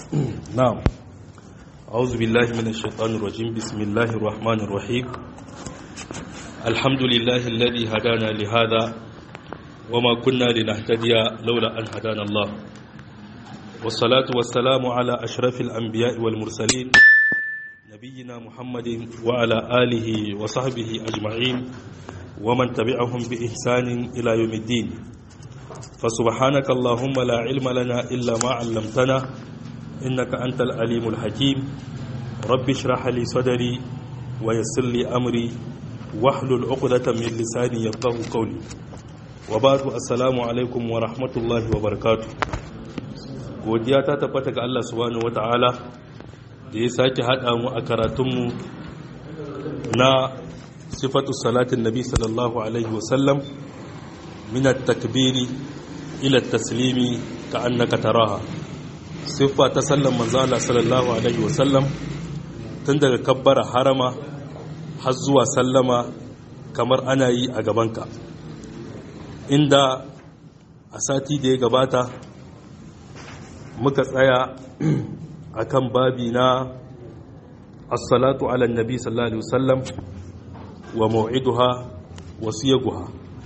نعم أعوذ بالله من الشيطان الرجيم بسم الله الرحمن الرحيم الحمد لله الذي هدانا لهذا وما كنا لنهتدي لولا أن هدانا الله والصلاة والسلام على أشرف الأنبياء والمرسلين نبينا محمد وعلى آله وصحبه أجمعين ومن تبعهم بإحسان إلى يوم الدين فسبحانك اللهم لا علم لنا إلا ما علمتنا إنك أنت العليم الحكيم رب اشرح لي صدري ويسر لي أمري واحلل عقدة من لساني يفقه قولي وبعد السلام عليكم ورحمة الله وبركاته godiya ta tabbata ga Allah subhanahu wata'ala da ya sake haɗa mu a karatunmu na sifatu salatin nabi sallallahu alaihi wasallam min at-takbiri ila at-taslimi ka annaka taraha siffa ta sallan manzala sallallahu alaihi wasallam tun daga kabbara harama har zuwa sallama kamar ana yi a gabanka inda a sati da ya gabata muka tsaya a kan babi na assalatu ala nabi sallallahu alaihi wasallam wa mau'iduha wa siyaguha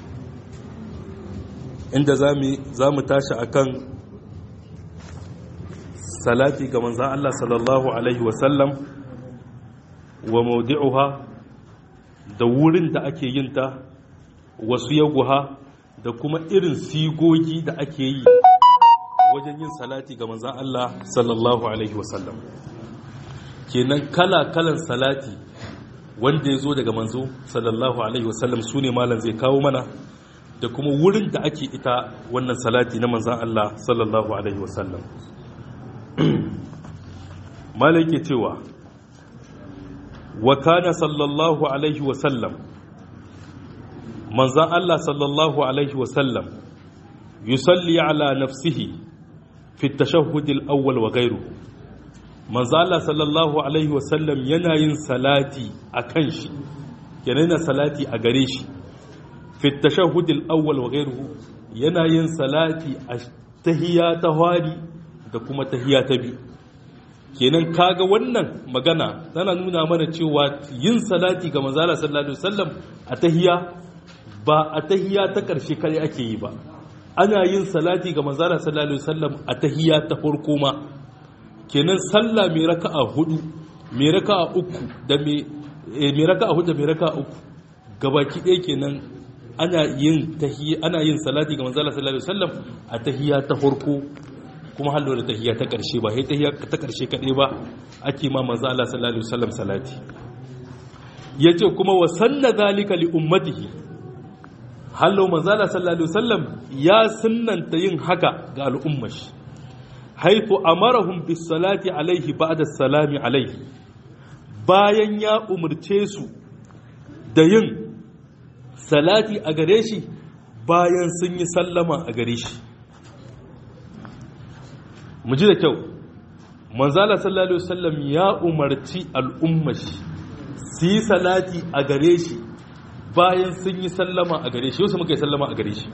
inda za mu tashi akan salati ga manzan Allah sallallahu Alaihi wasallam wa maudi'uha da wurin da ake yin ta wasu yaguha da kuma irin sigogi da ake yi wajen yin salati ga manzan Allah sallallahu Alaihi wasallam kenan kala-kalan salati wanda ya zo daga manzo sallallahu Alaihi wasallam su ne malam zai kawo mana da kuma wurin da ake ita wannan salati na manzan Allah sallallahu Alaihi wasallam malai cewa wa kana sallallahu alaihi wasallam manzan Allah sallallahu alaihi wasallam yusalli ala nafsihi fi tashahhud al-awwal wa ghayruhu manzan Allah sallallahu alaihi wasallam yana yin salati akan shi yana salati a gare shi fi tashahhud al-awwal wa ghayruhu yana yin salati a tahiyya ta hwari da kuma tahiyya ta biyu kenan kaga wannan magana tana nuna mana cewa yin salati ga manzala sallallahu alaihi wasallam a tahiyya ba a tahiyya ta karshe kare ake yi ba ana yin salati ga manzala sallallahu alaihi wasallam a tahiyya ta farko ma kenan sallah mai raka'a hudu mai raka'a uku da mai mai raka'a hudu da mai raka'a uku gabaki ɗaya kenan ana yin tahiyya ana yin salati ga manzala sallallahu alaihi wasallam a tahiyya ta farko kuma hallo da tahiyya ta ƙarshe ba sai tahiyya ta ƙarshe kaɗai ba ake ma manzo Allah sallallahu alaihi wasallam salati yace kuma wa sanna zalika li ummatihi hallo manzo Allah sallallahu alaihi wasallam ya sunnanta yin haka ga al'ummar shi haifu amarahum bis salati alaihi ba'da salami alaihi bayan ya umurce su da yin salati a gare shi bayan sun yi sallama a gare shi mu ji da kyau manzala sallallahu alaihi wasallam ya umarci al'ummashi su yi salati a gare shi bayan sun yi sallama a gare shi yau su muka yi sallama a gare shi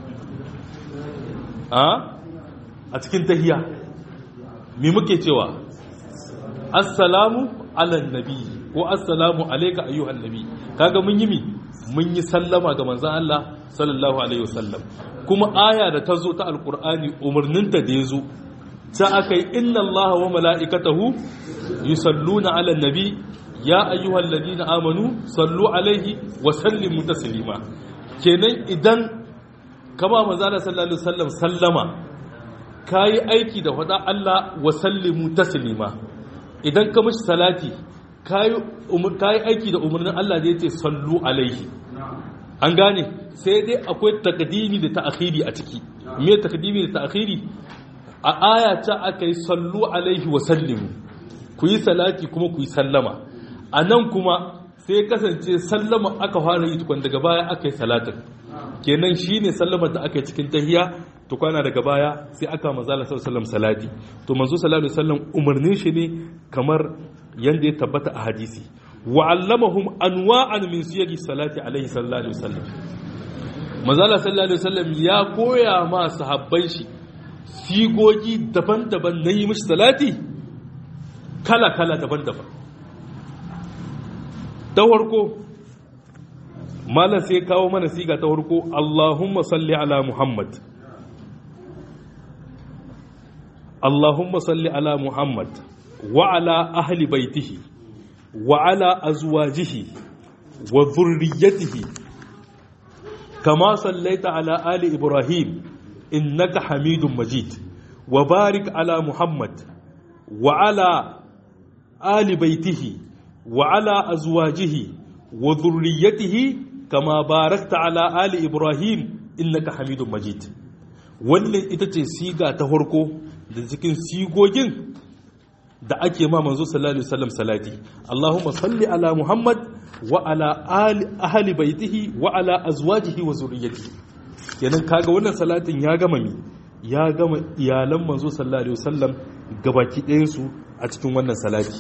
a cikin tahiya me muke cewa assalamu ala nabi ko assalamu alayka ayyuhan nabi kaga mun yi mi mun yi sallama ga manzon Allah sallallahu alaihi wasallam kuma aya da ta zo ta alqur'ani umarninta da ya zo ta aka yi inna allaha wa mala'ikatahu yusalluna ala nabi ya ayyuhal ladina amanu sallu alaihi wa sallimu taslima kenan idan kama manzo sallallahu alaihi wasallam sallama kayi aiki da fada Allah wa sallimu taslima idan ka mishi salati kayi kayi aiki da umarnin Allah da yace sallu alaihi an gane sai dai akwai takdimi da ta'khiri a ciki me takdimi da ta'khiri a aya ta aka yi sallu alaihi wa sallimu ku yi salati kuma ku yi sallama a nan kuma sai kasance sallama aka fara yi tukwan daga baya aka yi salatin kenan shi ne sallama da aka yi cikin tahiya tukwana daga baya sai aka mazala sallam salati to manzo sallallahu alaihi wasallam umarnin shi ne kamar yanda ya tabbata a hadisi wa allamahum anwa'an min siyagi salati alaihi sallallahu alaihi wasallam manzo sallallahu alaihi wasallam ya koya ma sahabban shi sigogi daban-daban na yi mishi salati kala-kala daban-daban ta farko malam sai kawo mana siga ta farko Allahumma salli ala Muhammad Allahumma salli ala Muhammad wa ala ahli baitihi wa ala azwajihi wa dhurriyyatihi kama sallaita ala ali Ibrahim innaka Hamidum Majid wa barik ala Muhammad wa ala ali baitihi wa ala azwajihi wa dhurriyyatihi kama barakta ala ali ibrahim innaka hamidun majid wannan ita ce siga ta farko da cikin sigogin da ake ma manzo sallallahu alaihi wasallam salati allahumma salli ala muhammad wa ala ali ahli baitihi wa ala azwajihi wa zurriyyatihi kenan kaga wannan salatin ya gama mi ya gama iyalan manzo sallallahu alaihi wasallam gabaki ɗayan su a cikin wannan salati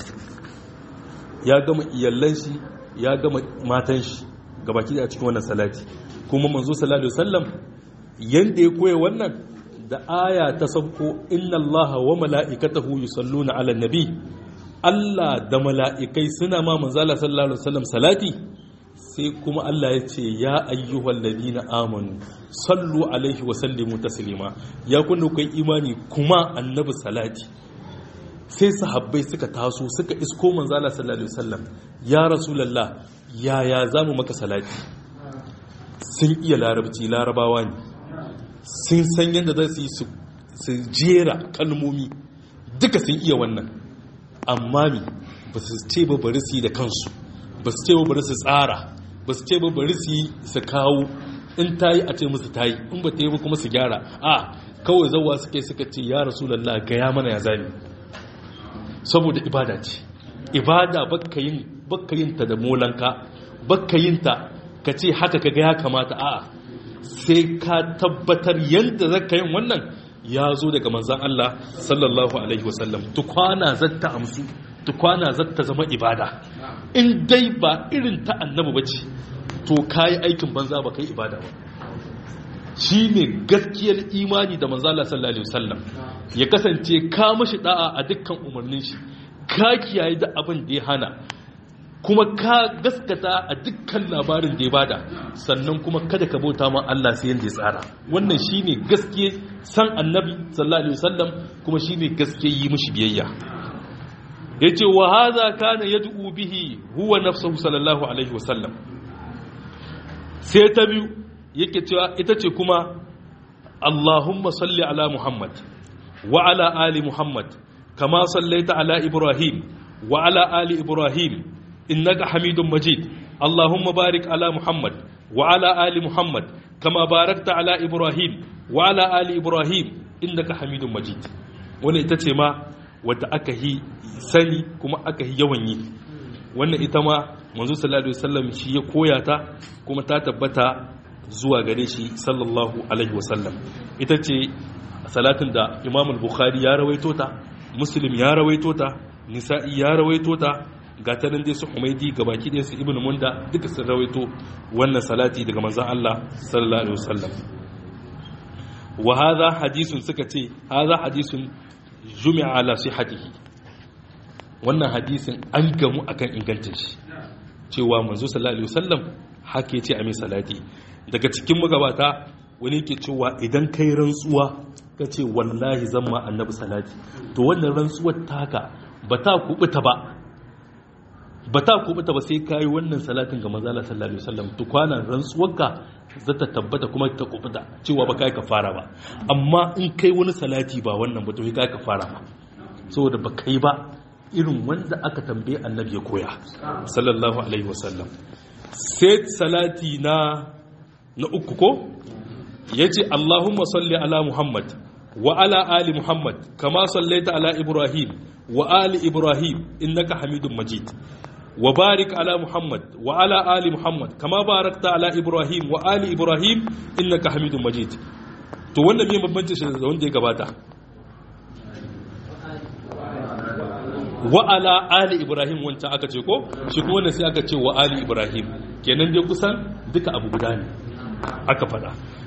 ya gama iyalan shi ya gama matan shi gabaki da cikin wannan salati kuma manzo sallallahu alaihi wasallam yanda ya koya wannan da aya ta sabko inna allaha wa mala'ikatahu yusalluna ala nabi Allah da mala'ikai suna ma manzo Allah sallallahu alaihi wasallam salati sai kuma Allah ya ce ya ayyuhal ladina amanu sallu alaihi wa sallimu taslima ya kunna kai imani kuma annabi salati sai sahabbai suka taso suka isko manzo Allah sallallahu alaihi wasallam ya rasulullah yaya zamu maka salati sun iya larabci larabawa ne sun san yadda za su yi su jera kalmomi duka sun iya wannan amma mi ba su ce ba bari su yi da kansu ba su ce ba bari su tsara ba su ce ba bari su yi su kawo in ta yi a ce musu ta yi in ba ta yi ba kuma su gyara a kawai zauwa suke suka ce ya rasulallah gaya mana ya zami saboda ibada ce ibada bakka yin ta da molanka bakka yin ta ka ce haka ka ga ya kamata a sai ka tabbatar yadda zaka yin wannan ya zo daga manzan Allah sallallahu alaihi wasallam tukwana zatta amsu tukwana zatta zama ibada in dai ba irin ta annabi bace to kayi aikin banza ba kai ibada ba shi ne gaskiyar imani da manzala sallallahu alaihi wasallam ya kasance ka mashi da'a a dukkan umarnin shi ka kiyaye da abin da ya hana kuma ka gaskata a dukkan labarin da ya bada sannan kuma kada ka bauta ma Allah sai yanda ya tsara wannan shine gaske san annabi sallallahu alaihi wasallam kuma shine gaske yi mishi biyayya yace wa hadha kana yad'u bihi huwa nafsuhu sallallahu alaihi wasallam sai ta biyu yake cewa ita ce kuma Allahumma salli ala Muhammad wa ala ali Muhammad kama sallaita ala Ibrahim wa ala ali Ibrahim innaka Hamidum Majid Allahumma barik ala Muhammad wa ala ali Muhammad kama barakta ala Ibrahim wa ala ali Ibrahim innaka Hamidum Majid wannan ita ce ma wadda aka yi sani kuma aka yi yawan yi wannan ita ma manzo sallallahu alaihi wasallam shi ya koya ta kuma ta tabbata zuwa gare shi sallallahu alaihi wasallam ita ce salatin da imam al-bukhari ya rawaito ta muslim ya rawaito ta nisa'i ya rawaito ta ga ta nan dai su humaidi gabaki ɗaya su ibnu munda duka sun rawaito wannan salati daga manzon Allah sallallahu alaihi wasallam wa hadha hadithun suka ce hadha hadithun jumi'a ala sihhatihi wannan hadisin an gamu akan ingancin shi cewa manzo sallallahu alaihi wasallam haka yace a mai salati daga cikin magabata wani ke cewa idan kai rantsuwa ka ce wallahi zan ma annabi salati to wannan rantsuwar taka ba ta kubuta ba ba ta kubuta ba sai kai wannan salatin ga manzo sallallahu alaihi wasallam to kwana rantsuwarka za ta tabbata kuma ta kubuta cewa ba kai ka fara ba amma in kai wani salati ba wannan ba to kai ka fara ba saboda ba kai ba irin wanda aka tambaye annabi ya koya sallallahu alaihi wasallam sai salati na na uku ko yace Allahumma salli ala Muhammad wa ala ali Muhammad kama sallaita ala Ibrahim wa ali Ibrahim innaka Hamidum Majid wa barik ala Muhammad wa ala ali Muhammad kama barakta ala Ibrahim wa ali Ibrahim innaka Hamidum Majid to wannan me bambancin shi da wanda ya gabata wa ala ali ibrahim wancan aka ce ko shi kuma wannan sai aka ce wa ali ibrahim kenan dai kusan duka abu guda ne aka fada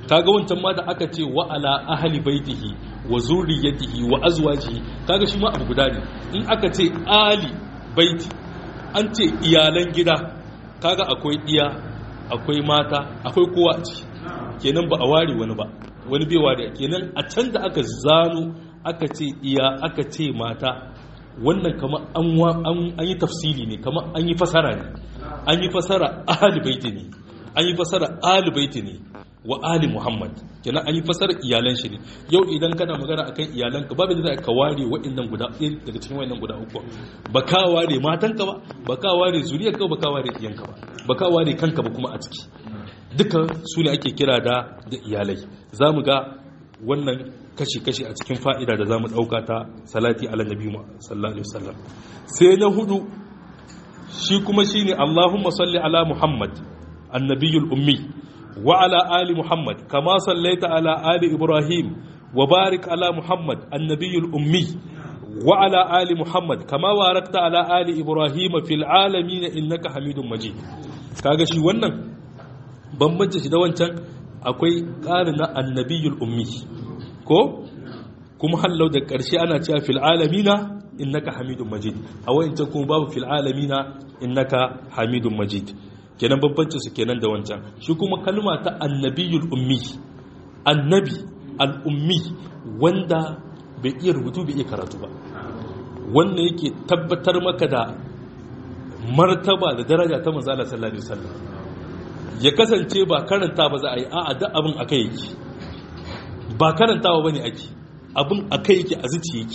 kaga wancan ma da aka ce wa ala ahli baitihi wa zurriyatihi wa azwajihi kaga shi ma abu guda ne in aka ce ali baiti an ce iyalan gida kaga akwai iya akwai mata akwai kowa a ciki kenan ba a ware wani ba wani bai ware kenan a can da aka zano aka ce iya aka ce mata wannan kama an yi tafsili ne kama an yi fasara ne an yi fasara ahli baiti ne an yi fasara ahli baiti ne wa ali muhammad kenan an yi fasara iyalan shi ne yau idan kana magana akan iyalan ka babu da za ka ware waɗannan guda daga cikin waɗannan guda uku ba ka ware matanka ba ba ka ware zuriyar ka ba ka ware iyanka ba ba ka ware kanka ba kuma a ciki duka su ne ake kira da da iyalai za mu ga wannan kashi-kashi a cikin fa'ida da za mu ɗauka ta salati ala nabi sallallahu alaihi wasallam sai na hudu shi kuma shi ne allahumma salli ala muhammad annabiyul ummi wa ala ali muhammad kama sallaita ala ali ibrahim wa barik ala muhammad annabiyul ummi wa ala ali muhammad kama barakta ala ali ibrahim fil alamin innaka hamidun majid kaga shi wannan bambanci shi da wancan akwai ƙarin na annabiyul ummi ko kuma hallau da ƙarshe ana cewa fil alamina innaka hamidun majid a wancan kuma babu fil alamina innaka hamidun majid kenan bambancin su kenan da wancan shi kuma kalma ta annabiyul ummi annabi al-ummi wanda bai iya rubutu bai iya karatu ba wannan yake tabbatar maka da martaba da daraja ta manzala sallallahu alaihi wasallam ya kasance ba karanta ba za a yi a'a da abin akai yake ba karantawa bane ake abin akai yake a zuci yake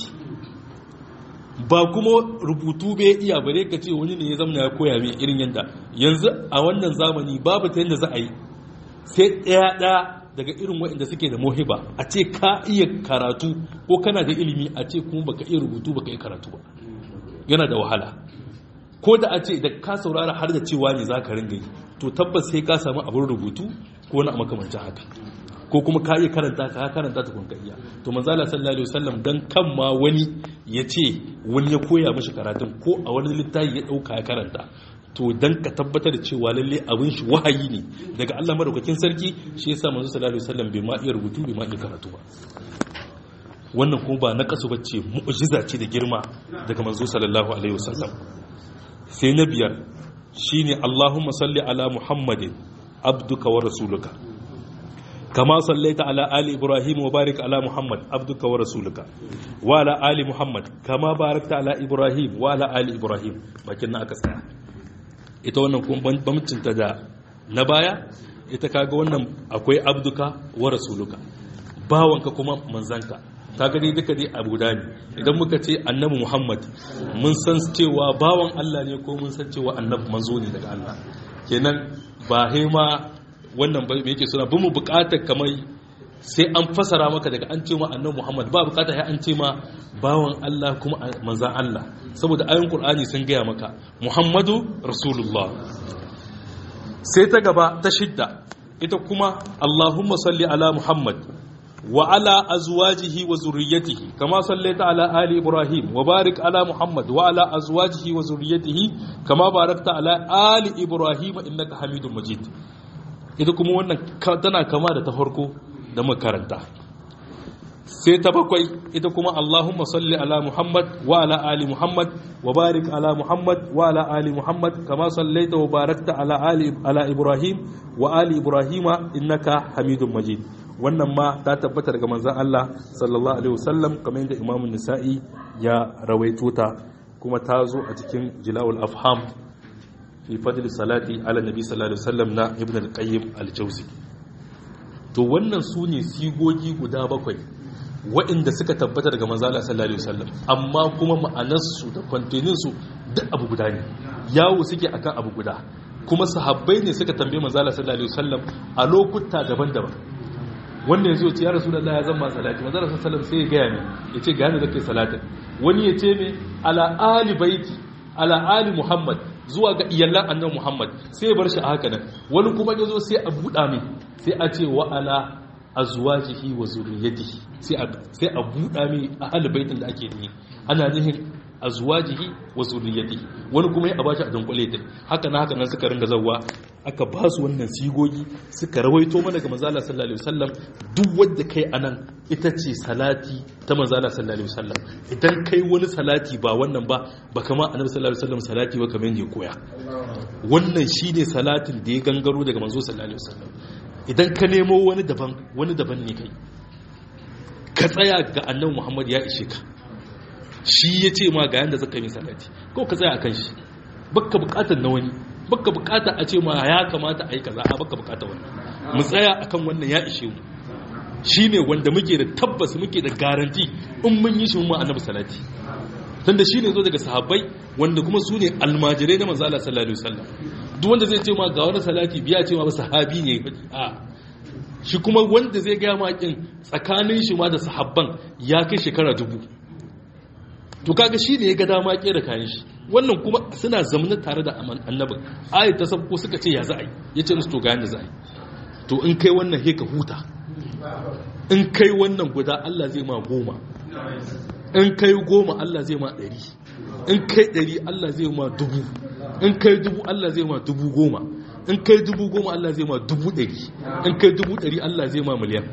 ba kuma rubutu bai iya bare ka ce wani ne ya zamana ya koya mai irin yadda yanzu a wannan zamani babu ta yadda za a yi sai ɗaya ɗaya daga irin waɗanda suke da mohiba a ce ka iya karatu ko kana da ilimi a ce kuma baka iya rubutu baka iya karatu ba yana da wahala ko da a ce da ka saurara har da cewa ne za ka ringa yi to tabbas sai ka samu abin rubutu ko na makamancin haka ko kuma ka iya karanta ka karanta ta kunka iya to manzala sallallahu alaihi wasallam dan kan ma wani ya ce wani ya koya mishi karatun ko a wani littafi ya dauka ya karanta to dan ka tabbatar da cewa lalle abin shi wahayi ne daga Allah madaukakin sarki shi yasa manzo sallallahu alaihi wasallam bai ma iya rubutu bai ma iya karatu ba wannan kuma ba na kasu bace mu'jiza ce da girma daga manzo sallallahu alaihi wasallam sai na biyar shine Allahumma salli ala Muhammadin abduka wa rasuluka kama sallaita ala ali Ibrahim wa barik ala Muhammad abduka wa rasuluka wa ala ali Muhammad kama barakta ala Ibrahim wa ala ali Ibrahim bakin na aka tsaya ita wannan kuma bamcinta da na baya ita kaga wannan akwai abduka wa rasuluka bawanka kuma manzanka kaga dai duka dai abu da ne idan muka ce annabi muhammad mun san cewa bawan allah ne ko mun san cewa annabi manzo ne daga allah kenan ba ma wannan ba yake suna bin mu bukatar kamar sai an fasara maka daga an ce ma annabi muhammad ba bukatar ya an ce ma bawan allah kuma manzan allah saboda ayin qur'ani sun gaya maka muhammadu rasulullah sai ta gaba ta shidda ita kuma allahumma salli ala muhammad وعلى أزواجه وذريته كما صليت على آل إبراهيم وبارك على محمد وعلى أزواجه وذريته كما باركت على آل إبراهيم إنك حميد مجيد ita kuma wannan tana kama da ta farko da makaranta sai ta bakwai ita kuma Allahumma salli ala Muhammad wa ala ali Muhammad wa barik ala Muhammad wa ala ali Muhammad kama sallaita wa barakta ala ali ala Ibrahim wa ali Ibrahima innaka Hamidum Majid wannan ma ta tabbata daga manzan Allah sallallahu alaihi wasallam kamar yadda Imam Nisa'i ya rawaito ta kuma ta zo a cikin Jilawul Afham fi fadl salati ala nabi sallallahu alaihi wasallam na Ibn al-Qayyim al-Jawzi to wannan su ne sigogi guda bakwai waɗanda suka tabbata daga manzan Allah sallallahu alaihi wasallam amma kuma ma'anarsu da kwantenin su duk abu guda ne yawo suke akan abu guda kuma sahabbai ne suka tambaye manzan Allah sallallahu alaihi wasallam a lokuta daban-daban wanda ya zo ce ya rasu da ya zama salati manzara sun salam sai ya gaya ne ya ce gane da kai salatin wani ya ce mai ala ali baiti ala ali muhammad zuwa ga iyalan annan muhammad sai ya bar shi a haka nan wani kuma ya zo sai a buɗa mai sai a ce wa ala azwajihi wa zuriyatihi sai a sai a buɗa mai ahli baitin da ake nihi ana nihin azwajihi wa zuriyatihi wani kuma ya bashi a dunkule ta haka na haka nan suka ringa zawwa aka ba su wannan sigogi suka rawaito mana ga manzala sallallahu alaihi wasallam duk wanda kai anan ita ce salati ta manzala sallallahu alaihi wasallam idan kai wani salati ba wannan ba ba kama annabi sallallahu alaihi wasallam salati ba kamar yadda ya koya wannan shine salatin da ya gangaro daga manzo sallallahu alaihi wasallam idan ka nemo wani daban wani daban ne kai ka tsaya ga annabi Muhammad ya ishe ka shi ya ce ma ga yanda zaka yi salati ko ka tsaya akan shi baka bukatar na wani baka bukata a ce ma ya kamata a yi kaza a baka bukata wannan mu tsaya akan wannan ya ishe mu shine wanda muke da tabbas muke da garanti in mun yi shi mu annabi salati tunda shine zo daga sahabbai wanda kuma su ne almajirai na manzo Allah sallallahu alaihi wasallam duk wanda zai ce ma ga wani salati biya ce ma ba sahabi ne a shi kuma wanda zai ga makin tsakanin shi ma da sahabban ya kai shekara dubu to kaga shi ne ya ga dama kera kayan shi wannan kuma suna zamna tare da annabin ayat ta sabko suka ce ya za a yi ya ce musu to ga yanda za a yi to in kai wannan he ka huta in kai wannan guda Allah zai ma goma in kai goma Allah zai ma ɗari in kai ɗari Allah zai ma dubu in kai dubu Allah zai ma dubu goma in kai dubu goma Allah zai ma dubu ɗari in kai dubu ɗari Allah zai ma miliyan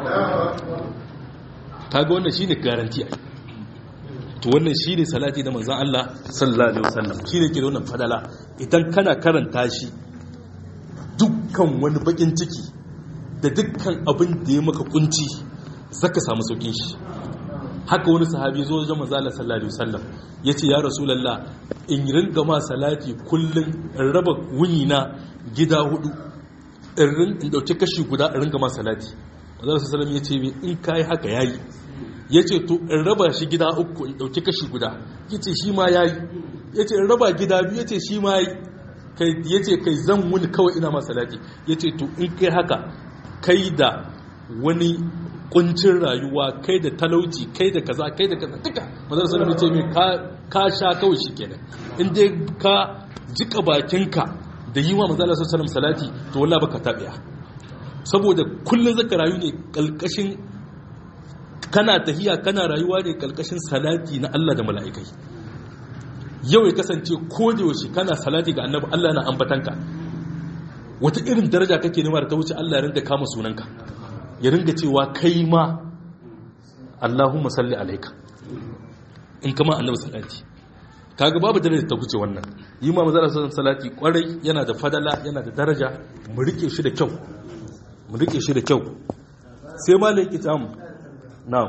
kaga wannan shine garanti ai to wannan shine salati da manzon Allah sallallahu alaihi wasallam shine ke da wannan fadala idan kana karanta shi dukkan wani bakin ciki da dukkan abin da ya maka kunci zaka samu saukin shi haka wani sahabi zo wajen manzo Allah sallallahu alaihi wasallam yace ya rasulullah in ringa ma salati kullun in raba wuni na gida hudu in rin in dauki kashi guda in ringa ma salati manzo Allah sallallahu alaihi wasallam yace in kai haka yayi yace to in raba shi gida uku in dauki kashi guda yace shi ma yayi yace in raba gida biyu yace shi ma yayi kai yace kai zan wuni kawai ina ma salati yace to in kai haka kai da wani kuncin rayuwa kai da talauci kai da kaza kai da kaza duka mazar sallallahu ce mai ka sha kawai shi kenan in dai ka jika bakinka da yi wa mazar sallallahu salati to wallah baka tabiya saboda kullun zaka rayu ne kalkashin kana tahiya kana rayuwa ne kalkashin salati na Allah da mala'ikai yau ya kasance ko da yaushe kana salati ga annabi Allah na ambatanka wata irin daraja kake nema da ta wuce Allah ya rinda kama sunanka ya ringa cewa kai ma Allahumma salli alaika in kama annabi salati kaga babu daraja ta wuce wannan yi ma manzara salati kwarai yana da fadala yana da daraja mu rike shi da kyau mu rike shi da kyau sai malai kitam na'am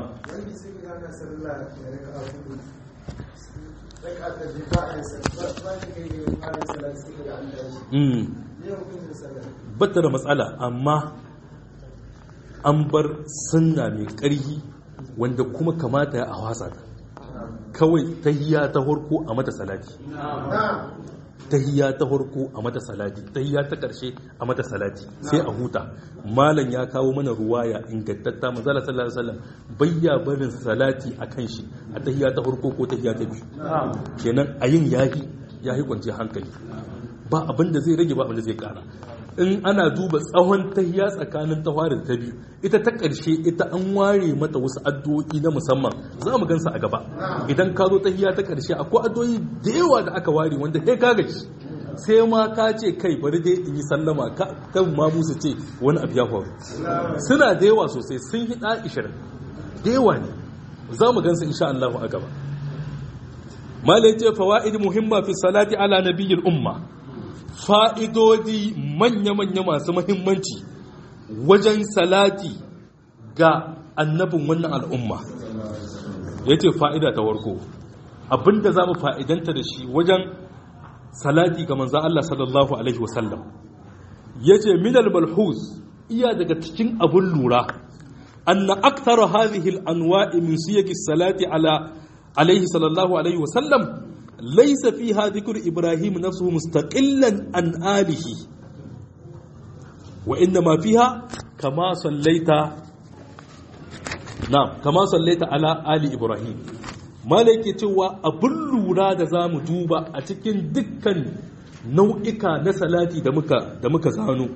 bata da matsala amma an bar sunna mai ƙarhi wanda kuma kamata ya a wasa ta kawai tahiyya ta harko a mata salati tahiyya ta harko a mata salati tahiyya ta ƙarshe a mata salati sai a huta malam ya kawo mana ruwaya ingantatta manzala sallallahu alaihi wasallam bayya barin salati akan shi a tahiyya ta harko ko tahiyya ta biyu kenan a yin yahi yahi kwance hankali ba abin da zai rage ba abin da zai kara in ana duba tsawon tahiya tsakanin tawarin ta biyu ita ta ƙarshe ita an ware mata wasu addu'o'i na musamman za mu gansa a gaba idan ka zo tahiya ta ƙarshe akwai addu'o'i da yawa da aka ware wanda kai ka gaji sai ma ka ce kai bari dai in yi sallama kan ma musu ce wani abu ya faru suna da yawa sosai sun yi ɗa ishirin da yawa ne za mu gansa insha Allah a gaba malai ce fawaid muhimma fi salati ala nabiyyil umma fa'idodi manya-manya masu mahimmanci wajen salati ga annabin wannan al'umma ya ce fa'ida ta warko abinda za mu fa'idanta da shi wajen salati ga manzan Allah sallallahu Alaihi wasallam ya ce minal malhus iya daga cikin abin lura anna aktara hadhihi al-anwa'i min siyaqi salati ala alaihi sallallahu alaihi wasallam ليس فيها ذكر إبراهيم نفسه مستقلا عن آله وإنما فيها كما صليت نعم كما صليت على آل إبراهيم malaki cewa abin lura da za mu duba a cikin dukkan nau'ika na salati da muka da muka zano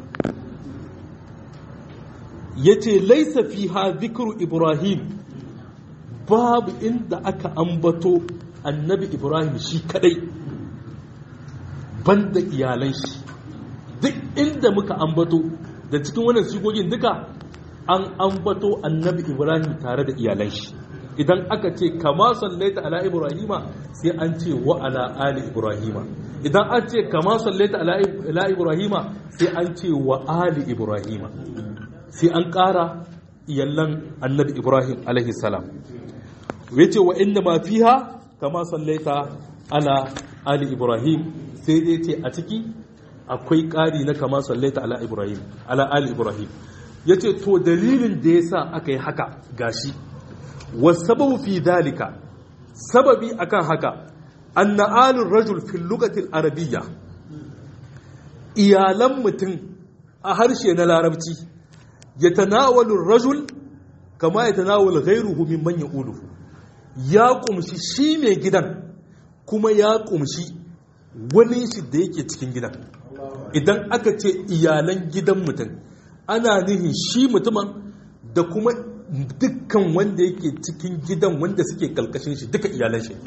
yace laisa fiha dhikru ibrahim babu inda aka ambato annabi ibrahim shi kadai banda iyalan shi duk inda muka ambato da cikin wannan sigogin duka an ambato annabi ibrahim tare da iyalan shi idan aka ce kama sallaita ala ibrahima sai an ce wa ala ali ibrahima idan an ce kama sallaita ala ibrahima sai an ce wa ali ibrahima sai an ƙara iyallan annabi ibrahim alaihi salam yace wa inda ma fiha kama sallaita ala ali ibrahim sai dai ce a ciki akwai ƙari na kama sallaita ala ibrahim ala ali ibrahim yace to dalilin da yasa aka yi haka gashi wasababu fi dalika sababi akan haka anna alur rajul fil lugatil arabiyya iyalan mutum a harshe na larabci yatanawalu rajul kama yatanawalu ghayruhu mimman yaquluhu ya kumshi shi mai gidan kuma ya kumshi wani shi da yake cikin gidan idan aka ce iyalan gidan mutum ana nihin shi mutumin da kuma dukkan wanda yake cikin gidan wanda suke kalkashin shi duka iyalan shi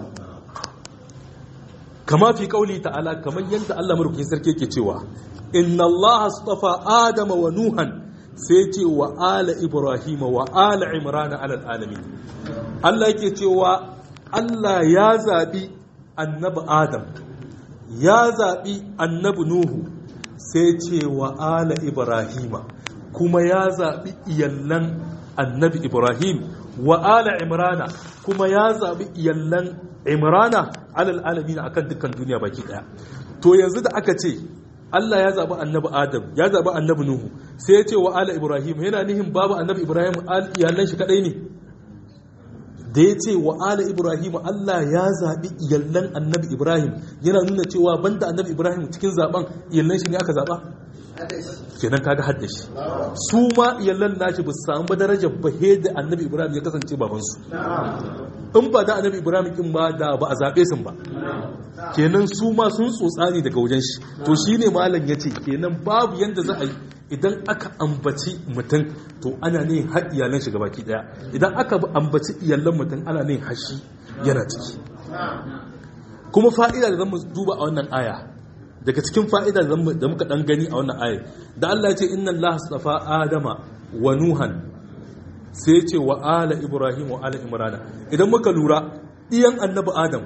kama fi kauli ta'ala kamar yadda Allah marukin sarki yake cewa inna Allah astafa adama wa nuhan sai ce wa ala ibrahima wa ala imrana alal alamin Allah yake cewa Allah ya zabi annabi adam ya zabi annabi nuhu sai ce wa ala ibrahima kuma ya zabi iyallan annabi ibrahim wa ala imrana kuma ya zabi iyallan imrana alal alamin akan dukkan duniya baki daya to yanzu da aka ce Allah ya zabi annabi adam ya zabi annabi nuhu sai ya ce wa ala ibrahim yana nihin babu annabi ibrahim iyallan shi kadai ne da ya ce wa ala ibrahim Allah ya zabi iyallan annabi ibrahim yana nuna cewa banda annabi ibrahim cikin zaben iyallan shi ne aka zaba kenan kaga hadda shi su ma iyallan nashi ba su samu ba darajar ba da annabi ibrahim ya kasance babansu in ba da annabi ibrahim kin ba da ba a zaɓe sun ba kenan su ma sun tsotsa ne daga wajen shi to shine malam ya ce kenan babu yanda za a yi idan aka ambaci mutum to ana ne har iyalan shi gabaki daya idan aka ambaci iyalan mutum ana ne hashi yana ciki kuma fa'ida da zamu duba a wannan aya daga cikin fa'ida da muka dan gani a wannan aya da Allah ya ce inna Allah astafa adama wa nuhan sai ce wa ala ibrahim wa ala imrana idan muka lura iyan annabi adam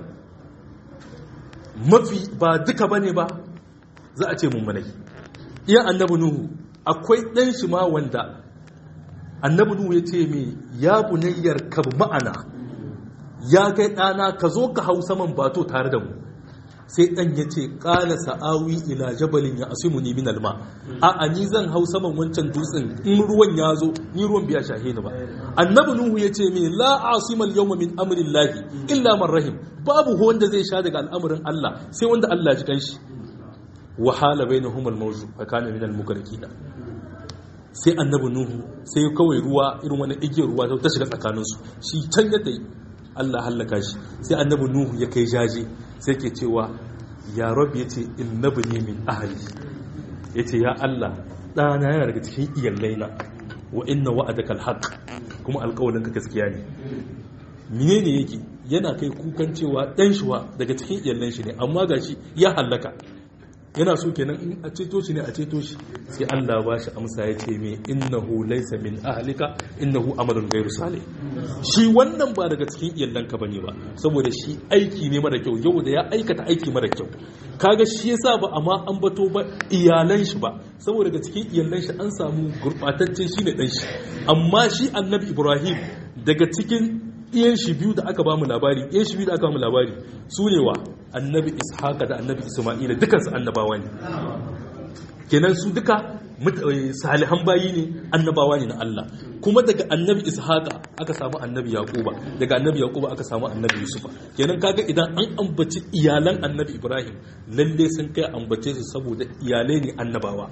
mafi ba duka bane ba za a ce mummunai iyan annabi nuhu akwai ɗan shi ma wanda annabi nuhu ya ce mai ya bunayyar ka ma'ana ya kai ɗana ka zo ka hau saman bato tare da mu sai ɗan ya ce ƙala sa'awi ila jabalin ya asimu ni min alma a a ni zan hau saman wancan dutsen in ruwan ya zo ni ruwan biya shahe ni ba annabi nuhu ya ce me la asimal yawma min amrin lahi illa man rahim babu wanda zai sha daga al'amarin Allah sai wanda Allah ya ji kanshi wahala bainahum al-mawju fa kana min al-mukarrikin sai annabi nuhu sai kawai ruwa irin wani igiyar ruwa ta shiga tsakaninsu shi can ya tayi Allah hallaka shi sai annabi nuhu ya kai jaje sai ke cewa ya rabbi yace innabi ne min ahli yace ya Allah dana yana daga cikin iyallaina wa inna wa'adaka alhaq kuma alƙawarinka gaskiya ne menene yake yana kai kukan cewa dan shuwa daga cikin iyallan shi ne amma gashi ya hallaka yana so kenan in a ceto shi ne a ceto shi sai Allah ba shi amsa ya ce me innahu laysa min ahlika innahu amalun ghairu salih shi wannan ba daga cikin iyallanka bane ba saboda shi aiki ne mara kyau yau da ya aikata aiki mara kyau kaga shi yasa ba amma an bato ba iyalan shi ba saboda daga cikin iyalan shi an samu gurbatacce shi ne dan shi amma shi annabi Ibrahim daga cikin iyan shi biyu da aka ba mu labari iyan shi biyu da aka ba mu labari su ne wa annabi ishaqa da annabi isma'ila dukansu annabawa ne kenan su duka salihan bayi ne annabawa ne na Allah kuma daga annabi ishaqa aka samu annabi yaquba daga annabi yaquba aka samu annabi yusufa kenan kaga idan an ambaci iyalan annabi ibrahim lalle sun kai ambace su saboda iyalai ne annabawa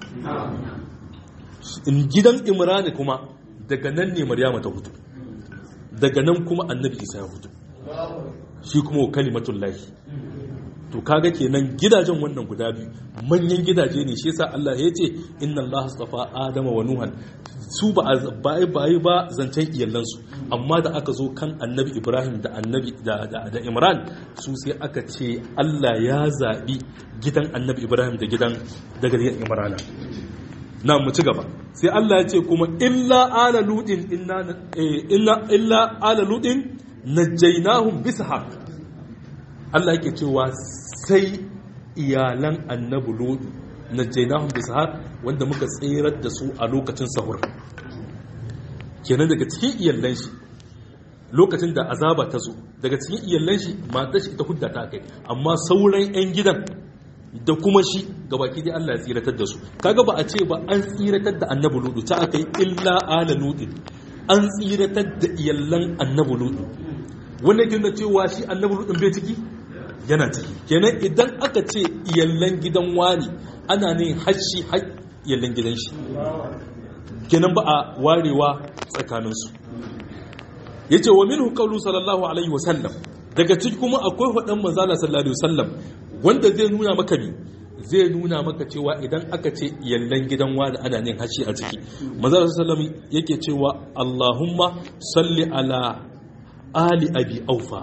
in gidan imrani kuma daga nan ne maryama ta hutu daga nan kuma annabi isa ya hutu shi kuma wa kalimatun lahi to kaga kenan gidajen wannan guda biyu manyan gidaje ne shi yasa Allah ya ce inna Allah astafa Adama wa Nuhan su ba ba ba zancen iyalansu amma da aka zo kan annabi Ibrahim da annabi da, da, Imran su sai aka ce Allah ya zaɓi gidan annabi Ibrahim da gidan daga gidan Imran na mu ci gaba sai Allah ya ce kuma illa ala ludin inna illa illa ala ludin najjaynahum bishaq Allah yake cewa sai iyalan annabi ludu najjaynahum bishaq wanda muka tsirar da su a lokacin sahur kenan daga cikin iyallan shi lokacin da azaba ta zo daga cikin iyallan shi matar shi ita hudda ta kai amma sauran 'yan gidan da kuma shi gabaki dai Allah ya tsiratar da su kaga ba a ce ba an tsiratar da annabi ludu ta aka yi illa ala ludin an tsiratar da iyallan annabi ludu wannan kin cewa shi annabi ludin bai ciki yana ciki kenan idan aka ce iyallan gidan wani ana ne hashi har iyallan gidan shi kenan ba a warewa tsakaninsu yace wa minhu qawlu sallallahu alaihi wasallam daga ciki kuma akwai hudan manzala sallallahu alaihi wasallam wanda zai nuna maka ne zai nuna maka cewa idan aka ce yallan gidan wani ana nin hashi a ciki manzala sallallahu yake cewa Allahumma salli ala ali abi aufa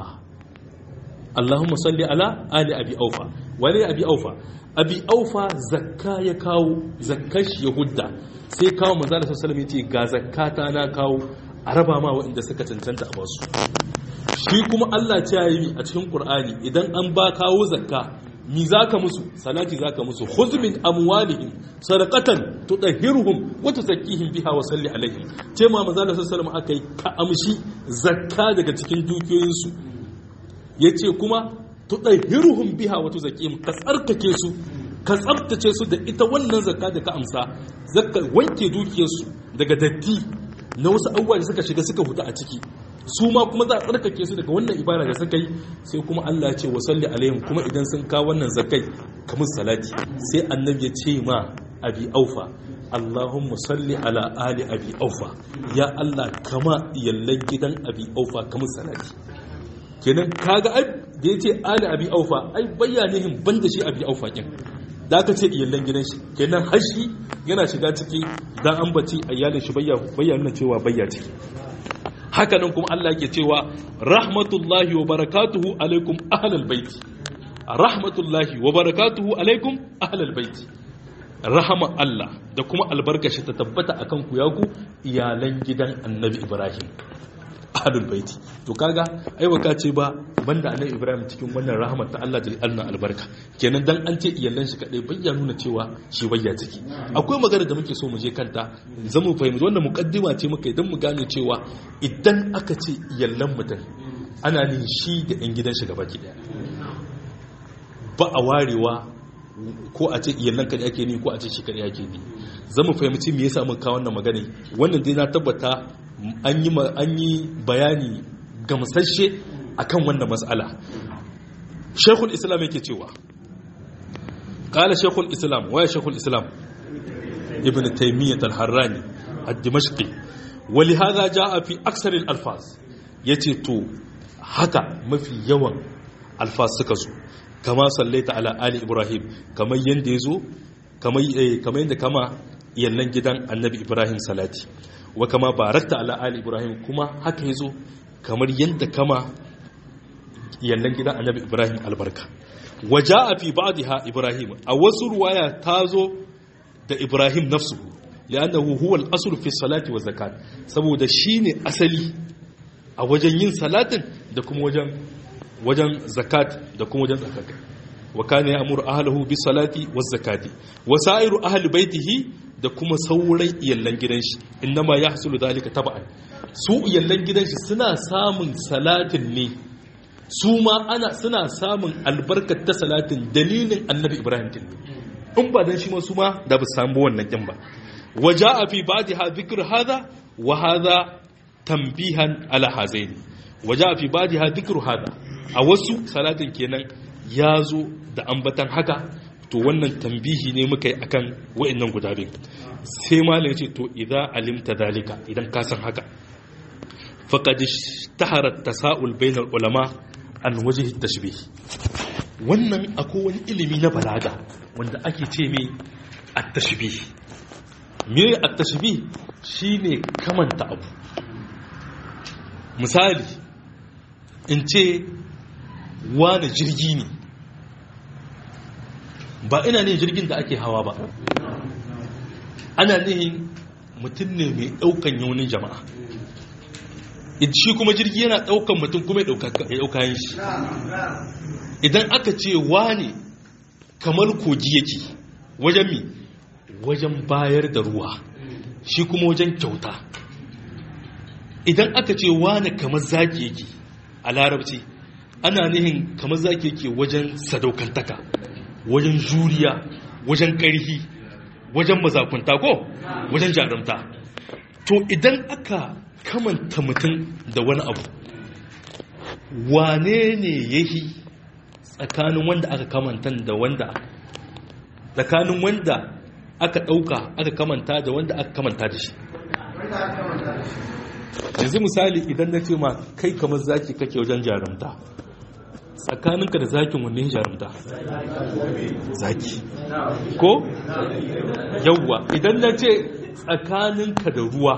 Allahumma salli ala ali abi aufa wale abi aufa abi aufa zakka ya kawo zakkar shi ya hudda sai kawo manzala sallallahu alaihi wasallam yace ga zakkata na kawo a raba ma waɗanda suka cancanta a basu shi kuma Allah ce ya yi a cikin Qur'ani idan an ba kawo zakka mi zaka musu salati zaka musu khudh min amwalihim sadaqatan tudahhiruhum wa tuzakkihim biha wa salli alaihim ce ma manzo Allah sallallahu alaihi akai ka amshi zakka daga cikin dukiyoyin su yace kuma tudahhiruhum biha wa tuzakkihim ka tsarkake su ka tsabtace su da ita wannan zakka da ka amsa zakka wanke dukiyarsu daga datti na wasu abubuwa da suka shiga suka huta a ciki su ma kuma za a tsarkake su daga wannan ibada da suka yi sai kuma Allah ya ce wa salli alaihim kuma idan sun kawo wannan zakai kamar salati sai annabi ya ce ma abi aufa Allahumma salli ala ali abi aufa ya Allah kama iyallan gidan abi aufa kamar salati kenan kaga ai da yace ali abi aufa ai bayyanihin banda shi abi aufa kin da aka ce iyallan gidan shi kenan hashi yana shiga ciki dan an bace iyalin shi bayyana cewa bayya ciki haka nan kuma Allah yake cewa rahmatullahi wa barakatuhu alaikum ahlal baiti rahmatullahi wa barakatuhu alaikum ahlal baiti rahama Allah da kuma albarkashi ta tabbata akan ku ya ku iyalan gidan annabi Ibrahim ahlul baiti to kaga ai baka ce ba banda annabi Ibrahim cikin wannan rahmat ta Allah da Allah albarka kenan dan an ce iyalan shi kadai bayya nuna cewa shi bayya ciki akwai magana da muke so mu je kanta zamu fahimci wannan mukaddima ce muka idan mu gane cewa idan aka ce iyalan mutum ana nin shi da yan gidan shi gaba daya ba a warewa ko a ce iyalan kadai ake ni ko a ce shi kadai ake ni zamu fahimci me yasa muka kawo wannan magana wannan dai na tabbata an yi bayani gamsashe akan wannan matsala shekul islam yake cewa kala shekul islam waya shekul islam ibn taimiyyat al-harrani al-dimashqi wali haza ja'a fi aksar al-alfaz yace to haka mafi yawan alfaz suka zo kama sallaita ala ali ibrahim kamar yanda yazo kamar kamar yanda kama yallan gidan annabi ibrahim salati wa kama barakta ala ali ibrahim kuma haka yazo kamar yadda kama yallan gidan annabi ibrahim albarka waja'a fi ba'dha ibrahim a wasu ruwaya tazo da ibrahim nafsuhu li'annahu huwa al-asl fi salati wa zakat saboda shine asali a wajen yin salatin da kuma wajen wajen zakat da kuma wajen zakat wa kana ya'muru ahlihi bis salati waz zakati wa sa'iru ahli baitihi da kuma sauran iyallan gidan shi innama ya hasulu dalika taba'an su iyallan gidan shi suna samun salatin ne su ma ana suna samun albarkar ta salatin dalilin annabi ibrahim din in ba dan shi ma su ma da ba samu wannan kin ba waja'a fi ba'daha dhikr hadha wa hadha tanbihan ala hazaini waja'a fi ba'daha dhikr hadha a wasu salatin kenan ya zo da ambatan haka to wannan tambihi ne muka yi akan wa'annan guda biyu sai malam ce to idza alimta dalika idan ka san haka faqad ishtahara tasaul bainal ulama an wajhi tashbih wannan akwai wani ilimi na balaga wanda ake ce mai at-tashbih me at-tashbih shine kamanta abu misali in ce wani jirgi ne ba ina ne jirgin da ake hawa ba ana nihin mutum ne mai daukan yaunin jama'a shi kuma jirgi yana daukan mutum kuma ya dauka yin shi idan aka ce wane kamar kogi yake wajen mi wajen bayar da ruwa shi kuma wajen kyauta idan aka ce wane kamar zaki yake a larabci ana nihin kamar zaki yake wajen sadaukantaka wajen juriya wajen ƙarfi wajen mazakunta ko wajen jarumta to idan aka kamanta mutum da wani abu wane ne yahi tsakanin wanda aka kamanta da wanda tsakanin wanda aka ɗauka aka kamanta da wanda aka kamanta da shi yanzu misali idan na ce ma kai kamar zaki kake wajen jarumta tsakaninka da zakin wanne jarumta zaki ko yawwa idan na ce tsakaninka da ruwa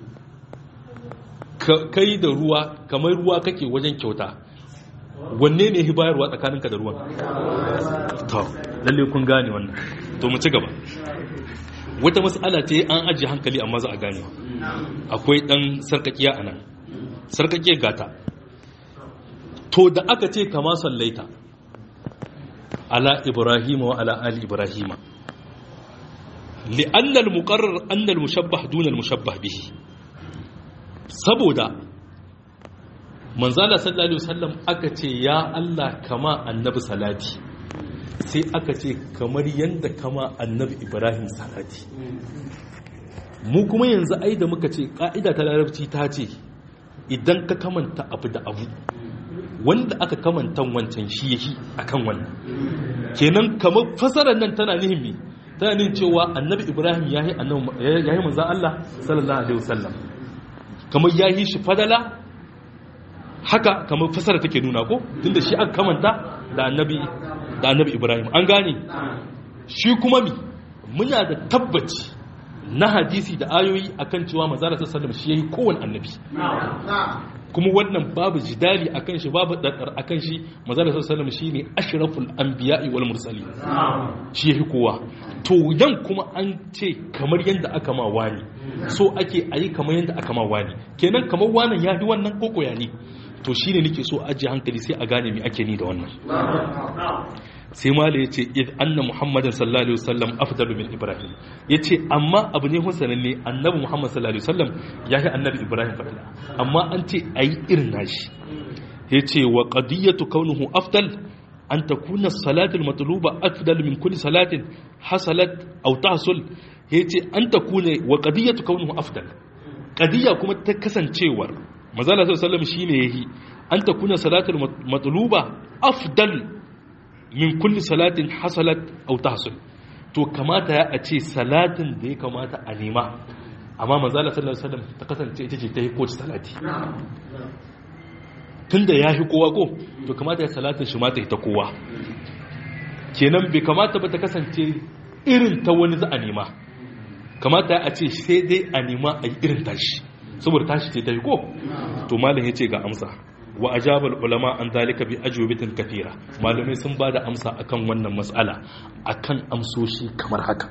kai da ruwa kamar ruwa kake wajen kyauta wanne ne bayarwa tsakaninka da ruwan to lalle kun gane wannan to mu ci gaba wata mas'ala ce an ajiye hankali amma za a gane akwai dan sarkakiya a nan sarkakiyar gata to da aka ce kama sallaita ala ibrahima wa ala ali ibrahima li'anna al-muqarrar anna al-mushabbah duna al-mushabbah bihi saboda manzala sallallahu alaihi wasallam aka ce ya Allah kama annabi salati sai aka ce kamar yanda kama annabi ibrahim salati mu kuma yanzu ai da muka ce ka'ida ta larabci ta ce idan ka kamanta abu da abu wanda aka kamanta wancan shi yake akan wannan kenan kamar fasarar nan tana nihin me tana nihin cewa annabi ibrahim yayi annabi yayi manzon Allah sallallahu alaihi wasallam kamar yayi shi fadala haka kamar fasara take nuna ko tunda shi aka kamanta da annabi da annabi ibrahim an gane shi kuma mi muna da tabbaci na hadisi da ayoyi akan cewa manzara sallallahu alaihi shi yayi kowanne annabi kuma wannan babu jidali akan shi babu dadar akan shi manzara sallallahu alaihi shine ashraful anbiya'i wal mursalin shi yayi kowa to yan kuma an ce kamar yanda aka ma wani so ake ayi kamar yanda aka ma wani kenan kamar wannan ya fi wannan koko ya ne to shine nake so ajiye hankali sai a gane me ake ni da wannan sai mala ya ce id anna muhammadin sallallahu alaihi wasallam afdalu min ibrahim ya ce amma abu ne husanin ne annabi muhammad sallallahu alaihi wasallam ya yi annabi ibrahim fadila amma an ce a yi irin nashi ya ce wa qadiyatu kaunuhu afdal an takuna salatul matluba afdal min kulli salatin hasalat aw tahsul ya ce an takuna wa qadiyatu kaunuhu afdal qadiya kuma ta kasancewar manzo sallallahu alaihi wasallam shine yayi an takuna salatul matluba afdal min kulli salatin hasalat aw tahsul to kamata ya a ce salatin da ya kamata a nema amma manzo Allah sallallahu alaihi wasallam ta kasance ita ce ta yi kowace salati tunda ya fi kowa ko to kamata ya salatin shi ma ta ta kowa kenan bai kamata ba ta kasance irin ta wani za a nema kamata a ce sai dai a nema a yi irin tashi saboda tashi ce ta yi ko to malam ya ce ga amsa wa ajabal ulama an dalika bi ajwabatin kathira malamai sun bada amsa akan wannan mas'ala akan amsoshi kamar haka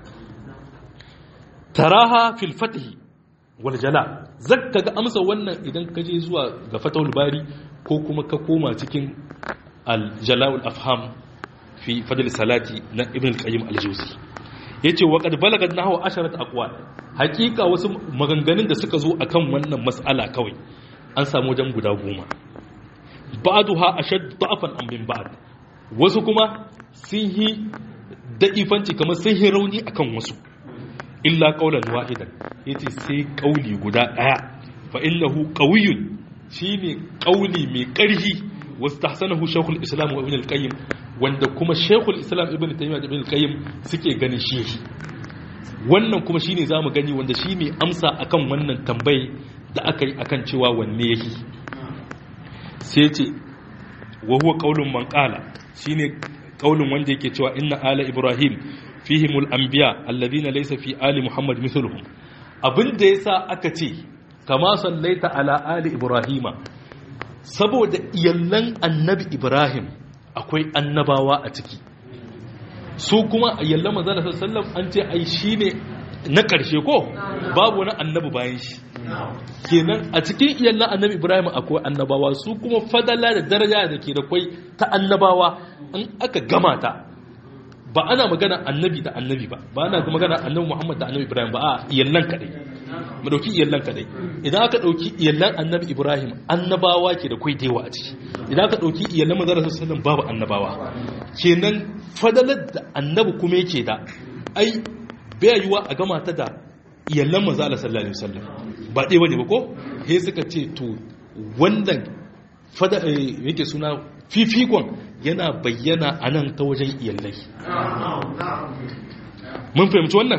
taraha fil fath wal jala zakka ga amsa wannan idan ka je zuwa ga fatahul bari ko kuma ka koma cikin al jala'ul afham fi fadl salati na ibn al-qayyim al-jawzi yace wa qad balagat nahwa asharat aqwal hakika wasu maganganun da suka zo akan wannan mas'ala kawai an samu wajen guda goma ba'duha ashad da'afan am min ba'd wasu kuma sun yi da'ifanci kamar sun yi rauni akan wasu illa qaulan wahidan yace sai kauli guda daya fa innahu qawiyyun shine kauli mai karfi wastahsanahu shaykhul islam wa ibn al-qayyim wanda kuma shaykhul islam ibn taymiyyah da ibn al-qayyim suke ganin shi wannan kuma shine zamu gani wanda shine amsa akan wannan tambayi da aka yi akan cewa wanne yake sai ce wa huwa qaulun man qala shine kaulin wanda yake cewa inna ala ibrahim fihimul anbiya alladhina laysa fi ali muhammad mithluhum abin da yasa aka ce kama sallaita ala ali ibrahima saboda iyallan annabi ibrahim akwai annabawa a ciki su kuma iyallan manzo sallallahu an ce ai shine na karshe ko babu wani annabi bayan shi kenan a cikin iyallan annabi ibrahim akwai annabawa su kuma fadala da daraja da ke da kwai ta annabawa in aka gama ta ba ana magana annabi da annabi ba ba ana magana annabi muhammad da annabi ibrahim ba a iyallan kadai mu dauki iyallan kadai idan aka dauki iyallan annabi ibrahim annabawa ke da kwai dewa a ciki idan aka dauki iyallan manzon sallallahu babu annabawa kenan fadalar da annabi kuma yake da ai bai yiwa a gama ta da iyallan manzon Allah sallallahu alaihi wasallam ba dai bane ba ko he suka ce to wannan fada yake suna fifikon yana bayyana a nan ta wajen iyallai mun fahimci wannan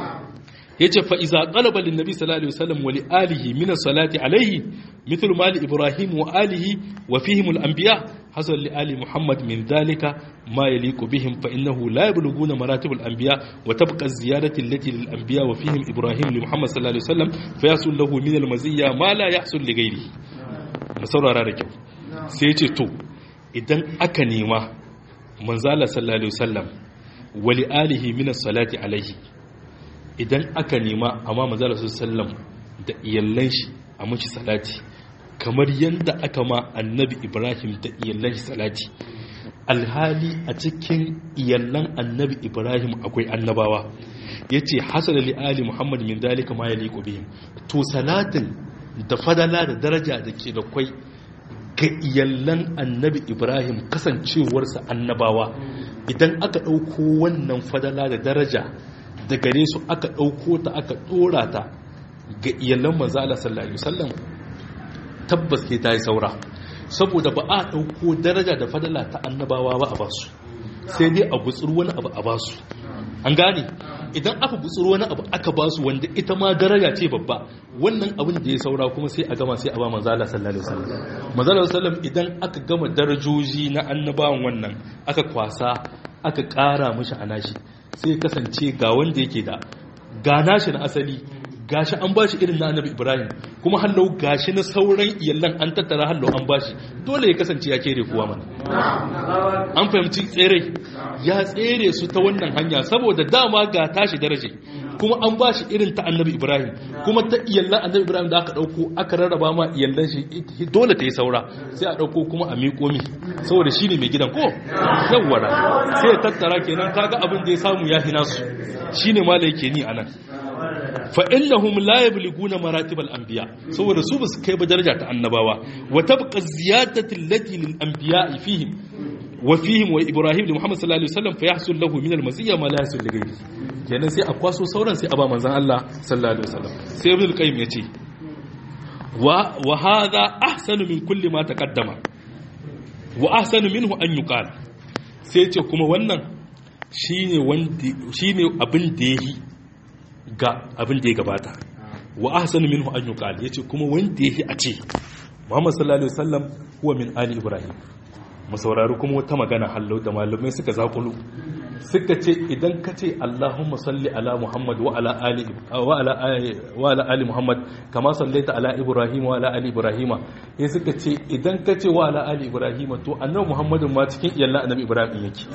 ya ce fa'iza ƙalabalin nabi sallallahu alaihi wasallam wali alihi minan salati alaihi mithul mali ibrahim wa alihi wa fihimul anbiya hasan li ali muhammad min dalika ma yaliqu bihim fa innahu la yabluguna maratibul anbiya wa tabqa ziyadati allati lil anbiya wa fihim ibrahim li muhammad sallallahu alaihi wasallam fa yasul lahu min al maziyya ma la yahsul li ghairihi mu saurara da kyau sai ya ce to idan aka nema manzala sallallahu alaihi wasallam wali alihi min salati alaihi idan aka nema amma manzala sallallahu da iyallan shi a mashi salati kamar yadda aka ma annabi ibrahim da iyallan shi salati alhali a cikin iyallan annabi ibrahim akwai annabawa yace hasala li ali muhammad min dalika ma yaliqu bihim to salatin da fadala da daraja da ke da kwai ga iyallan annabi ibrahim kasancewarsa annabawa idan aka ɗauko wannan fadala da daraja da gare su aka ɗauko ta aka ɗora ta ga iyallan manzala sallallahu alaihi wasallam tabbas ke ta yi saura saboda ba a ɗauko daraja da fadala ta annabawa ba a basu sai dai a gutsur wani abu a basu an gane idan aka gutsuro wani abu aka ba su wanda ita ma daraja ce babba wannan abin da ya saura kuma sai a gama sai a ba manzala sallallahu alaihi wasallam manzala sallam idan aka gama darajoji na annabawan wannan aka kwasa aka ƙara mishi a nashi sai kasance ga wanda yake da ga nashi na asali gashi an bashi irin na annabi ibrahim kuma hallau gashi na sauran iyallan an tattara hallau an bashi dole ya kasance ya kere kuwa mana an fahimci tsere ya tsere su ta wannan hanya saboda dama ga tashi daraje kuma an bashi irin ta annabi ibrahim kuma ta iyallan annabi ibrahim da aka dauko aka rarraba ma iyallan shi dole ta yi saura sai a dauko kuma a miƙo mi saboda shi ne mai gidan ko yawwara sai ya tattara kenan kaga abin da ya samu ya hina su shine malai yake ni anan فإنهم لا يبلغون مراتب الأنبياء سوى رسول كيف درجة النبوة وتبقى الزيادة التي للأنبياء فيهم وفيهم وإبراهيم لمحمد صلى الله عليه وسلم فيحصل له من المزية ما لا يحصل لغيره kenan sai a kwaso sauran sai a ba manzon Allah sallallahu alaihi wasallam sai ibn al-qayyim yace wa wa hadha ahsanu min kulli ma taqaddama wa ahsanu minhu an yuqal sai yace kuma wannan shine wanda shine abin da yayi ga abin da ya gabata wa ahsanu minhu an yuqal yace kuma wanda yake a ce Muhammad sallallahu alaihi wasallam huwa min ali ibrahim mu saurari kuma wata magana hallau da malamai suka zakulu suka ce idan ka ce Allahumma salli ala Muhammad wa ala ali wa ala wa ala ali Muhammad kama sallaita ala Ibrahim wa ala ali Ibrahim sai suka ce idan ka ce wa ala ali Ibrahim to annabi Muhammadin ma cikin iyallan annabi Ibrahim yake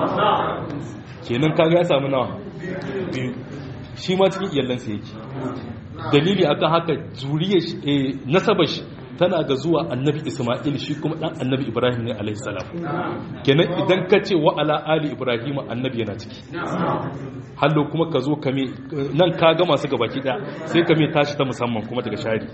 kenan kaga ya samu nawa biyu shi ma cikin iyalansa yake dalili akan haka zuriyar nasabar shi tana ga zuwa annabi isma'il shi kuma dan annabi ibrahim ne alaihi salam kenan idan ka ce wa ala ali ibrahim annabi yana ciki hallo kuma ka zo ka me nan ka ga masu gabaki daya sai ka me tashi ta musamman kuma daga shari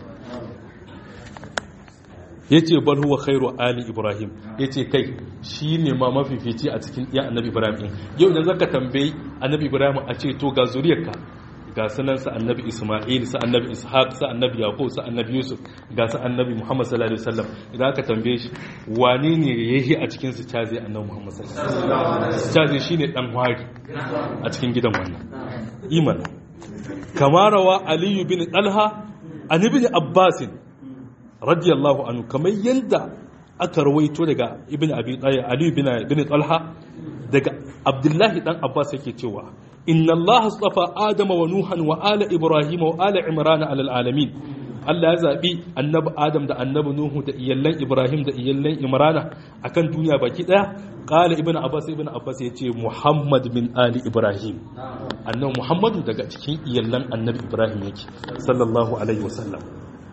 yace bal huwa khairu ali ibrahim yace kai shine ma mafifici a cikin iya annabi ibrahim yau idan zaka tambayi annabi ibrahim a ce to ga zuriyarka ga sunan sa annabi isma'il sa annabi ishaq sa annabi yaqub sa annabi yusuf ga sa annabi muhammad sallallahu alaihi wasallam idan aka tambaye shi wane ne yayi a cikin su caze annabi muhammad sallallahu alaihi wasallam caze shine dan wari a cikin gidan wannan iman kamarawa aliyu bin talha an ibn abbasin radiyallahu anhu kamar yadda aka rawaito daga ibn abi talha ali ibn ibn talha daga abdullahi dan abbas yake cewa inna allaha astafa adama wa nuhan wa ala ibrahim wa ala imran ala alamin Allah ya zaɓi annabi Adam da annabi Nuhu da iyallan Ibrahim da iyallan Imrana akan duniya baki ɗaya ƙala ibn Abbas ibn Abbas ya ce Muhammad min Ali Ibrahim annabi Muhammadu daga cikin iyallan annabi Ibrahim yake sallallahu alaihi wasallam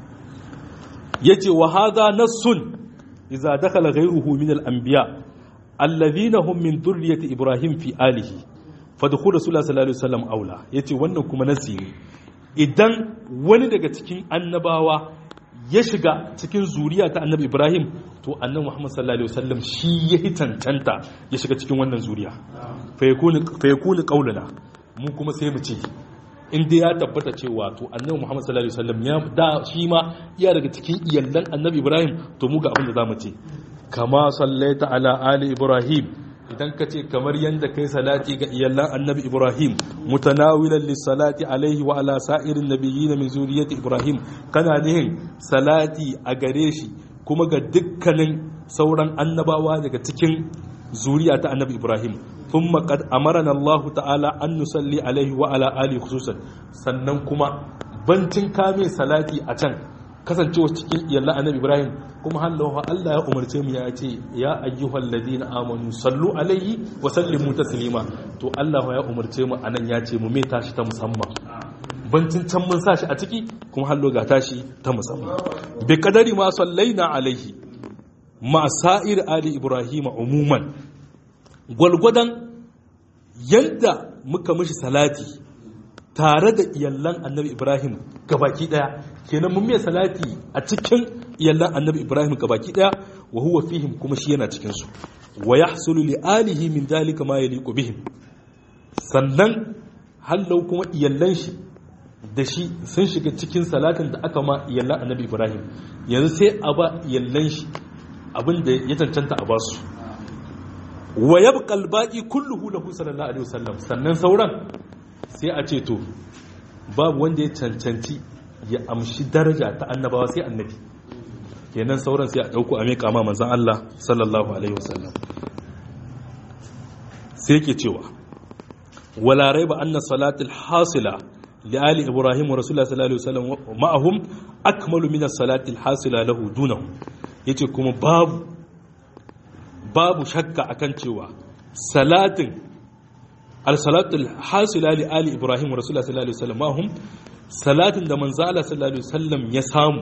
yace wa hadha nassun idza dakhala ghayruhu min al-anbiya alladhina hum min dhurriyyati Ibrahim fi alihi fadkhul rasulullah sallallahu alaihi wasallam aula yace wannan kuma nasi ne idan wani daga cikin annabawa ya shiga cikin zuriya ta annabi ibrahim to annabi muhammad sallallahu alaihi wasallam shi ya tantanta ya shiga cikin wannan zuriya fa yakunu qaulana mu kuma sai mu ce in dai ya tabbata cewa to annabi muhammad sallallahu alaihi wasallam ya da shi ma iya daga cikin iyallan annabi ibrahim to mu ga abin da zamu ce kama sallaita ala ali ibrahim idan ka ce kamar yadda kai salati ga iyallan annabi ibrahim mutanawilan lissalati alaihi wa ala sa'irin nabiyyin min zuriyati ibrahim kana nihin salati a gare shi kuma ga dukkanin sauran annabawa daga cikin zuriya ta annabi ibrahim thumma qad amarana allah ta'ala an nusalli alaihi wa ala ali khususan sannan kuma bancin kame salati a can kasancewa cikin iyallan annabi ibrahim kuma hallawa Allah ya umarce mu ya ce ya ayyuhal ladina amanu sallu alaihi wa sallimu taslima to Allah ya umarce mu anan ya ce mu me tashi ta musamman bancin can mun sa shi a ciki kuma hallo ga tashi ta musamman bi kadari ma sallaina alaihi ma sa'ir ali ibrahim umuman gwalgwadan yadda muka mishi salati tare da iyallan annabi ibrahim gabaki daya kenan mun mai salati a cikin iyallan annabi ibrahim gabaki daya wa huwa fihim kuma shi yana cikin su wa yahsulu li alihi min dalika ma yaliqu bihim sannan hallau kuma iyallan shi da shi sun shiga cikin salatin da aka ma iyallan annabi ibrahim yanzu sai a ba iyallan shi abin da ya cancanta a basu wa yabqa al-baqi kulluhu lahu sallallahu alaihi wasallam sannan sauran sai a ce to babu wanda ya cancanci ya amshi daraja ta annabawa sai annabi kenan sauran sai a dauko a miƙa ma manzon Allah sallallahu alaihi wasallam sai yake cewa wala raiba anna salatul hasila li ali ibrahim wa rasulullah sallallahu alaihi wasallam ma'ahum akmalu min as-salati al-hasila lahu dunahu yace kuma babu babu shakka akan cewa salatin al-salatul hasila li ali ibrahim wa rasulullah sallallahu alaihi wasallam ma'ahum salatin da manzo Allah sallallahu alaihi wasallam ya samu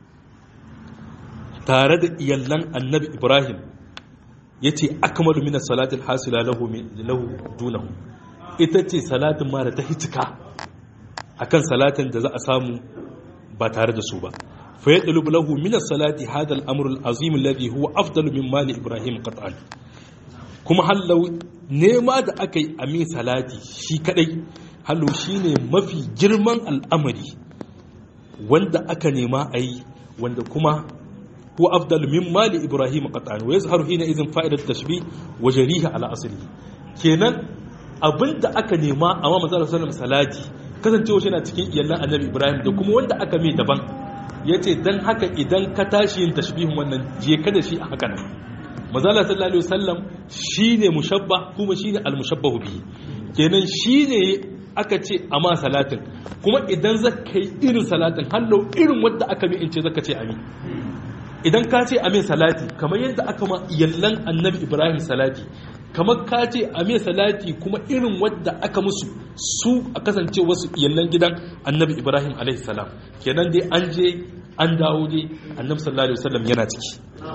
tare da iyallan annabi ibrahim yace akmalu min as-salati al-hasila lahu lahu dunahu ita ce salatin ma da ta hitika akan salatin da za a samu ba tare da su ba fa yadlub lahu min as-salati hadha al-amr al-azim alladhi huwa afdalu min mali ibrahim qat'an kuma hallau nema da aka yi a min salati shi kadai hallo shine mafi girman al'amari wanda aka nema a yi wanda kuma huwa afdalu min mali ibrahim qat'an wa yazharu hina idhin fa'idat tashbih wa jariha ala asli kenan abinda aka nema a ma manzo sallallahu salati kasancewa shi na cikin iyallan annabi ibrahim da kuma wanda aka mai daban yace dan haka idan ka tashi yin tashbihin wannan je ka da shi a haka nan manzo sallallahu alaihi wasallam shine mushabba kuma shine almushabbahu bihi kenan shine aka ce a ma salatin kuma idan zaka yi irin salatin hallo irin wanda aka mai in ce zaka ce amin idan ka ce amin salati kamar yadda aka ma iyallan annabi ibrahim salati kamar ka ce a mai salati kuma irin wadda aka musu su a kasance wasu iyallan gidan annabi ibrahim alaihissalam kenan dai an je an dawo dai annabi sallallahu alaihi wasallam yana ciki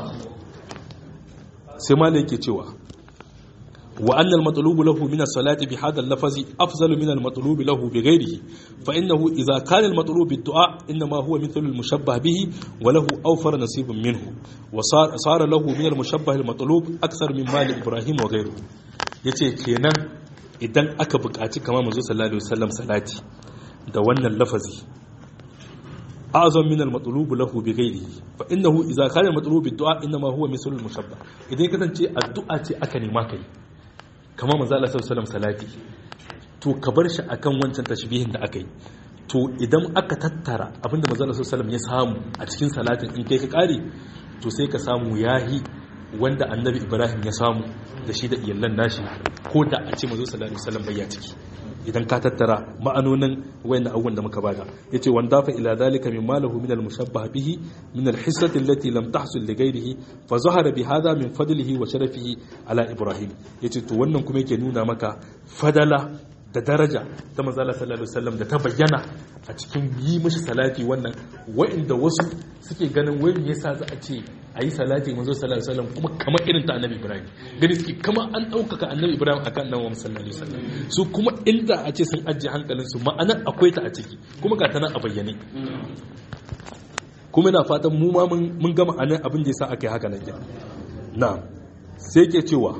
sai malai yake cewa wa annal matlubu lahu min as-salati bi hadha al-lafzi afdalu min al-matlubi lahu bi ghayrihi fa innahu idha kana al-matlubu bid-du'a inma huwa mithlu al-mushabbah bihi wa lahu awfar nasibun minhu wa sara lahu min al-mushabbah al-matlub akthar min mali ibrahim wa ghayruhu yace kenan idan aka buƙaci kamar manzo sallallahu alaihi wasallam salati da wannan lafazi azam min al-matlub lahu bi ghayrihi fa innahu idha kana al-matlub bid-du'a inma huwa mithlu al-mushabbah idan kasance addu'a ce aka nema kai kamar manzo Allah sallallahu alaihi salati to ka bar shi akan wancan tashbihin da aka yi to idan aka tattara abinda manzo Allah sallallahu ya samu a cikin salatin in kai ka kare to sai ka samu yahi wanda annabi ibrahim ya samu da shi da iyalan nashi ko da a ce mazo sallallahu alaihi wasallam bayya ciki idan ka tattara ma'anonin wayannan abubuwan da muka bada yace wanda fa ila zalika min malahu min al-mushabbah bihi min al-hissati allati lam tahsul li ghayrihi fa zahara bi hadha min fadlihi wa sharafihi ala ibrahim yace to wannan kuma yake nuna maka fadala da daraja ta manzala sallallahu alaihi wasallam da ta bayyana a cikin yi mishi salati wannan wa'inda wasu suke ganin wai me yasa za a ce a yi salati manzo sallallahu alaihi wasallam kuma kamar irin ta annabi ibrahim gani suke kama an ɗaukaka annabi ibrahim akan annabi sallallahu alaihi wasallam su kuma inda a ce sun ajiye hankalin su ma'ana akwai ta a ciki kuma ga ta nan a bayyane kuma ina fatan mu ma mun gama anan abin da yasa aka yi haka nan na sai ke cewa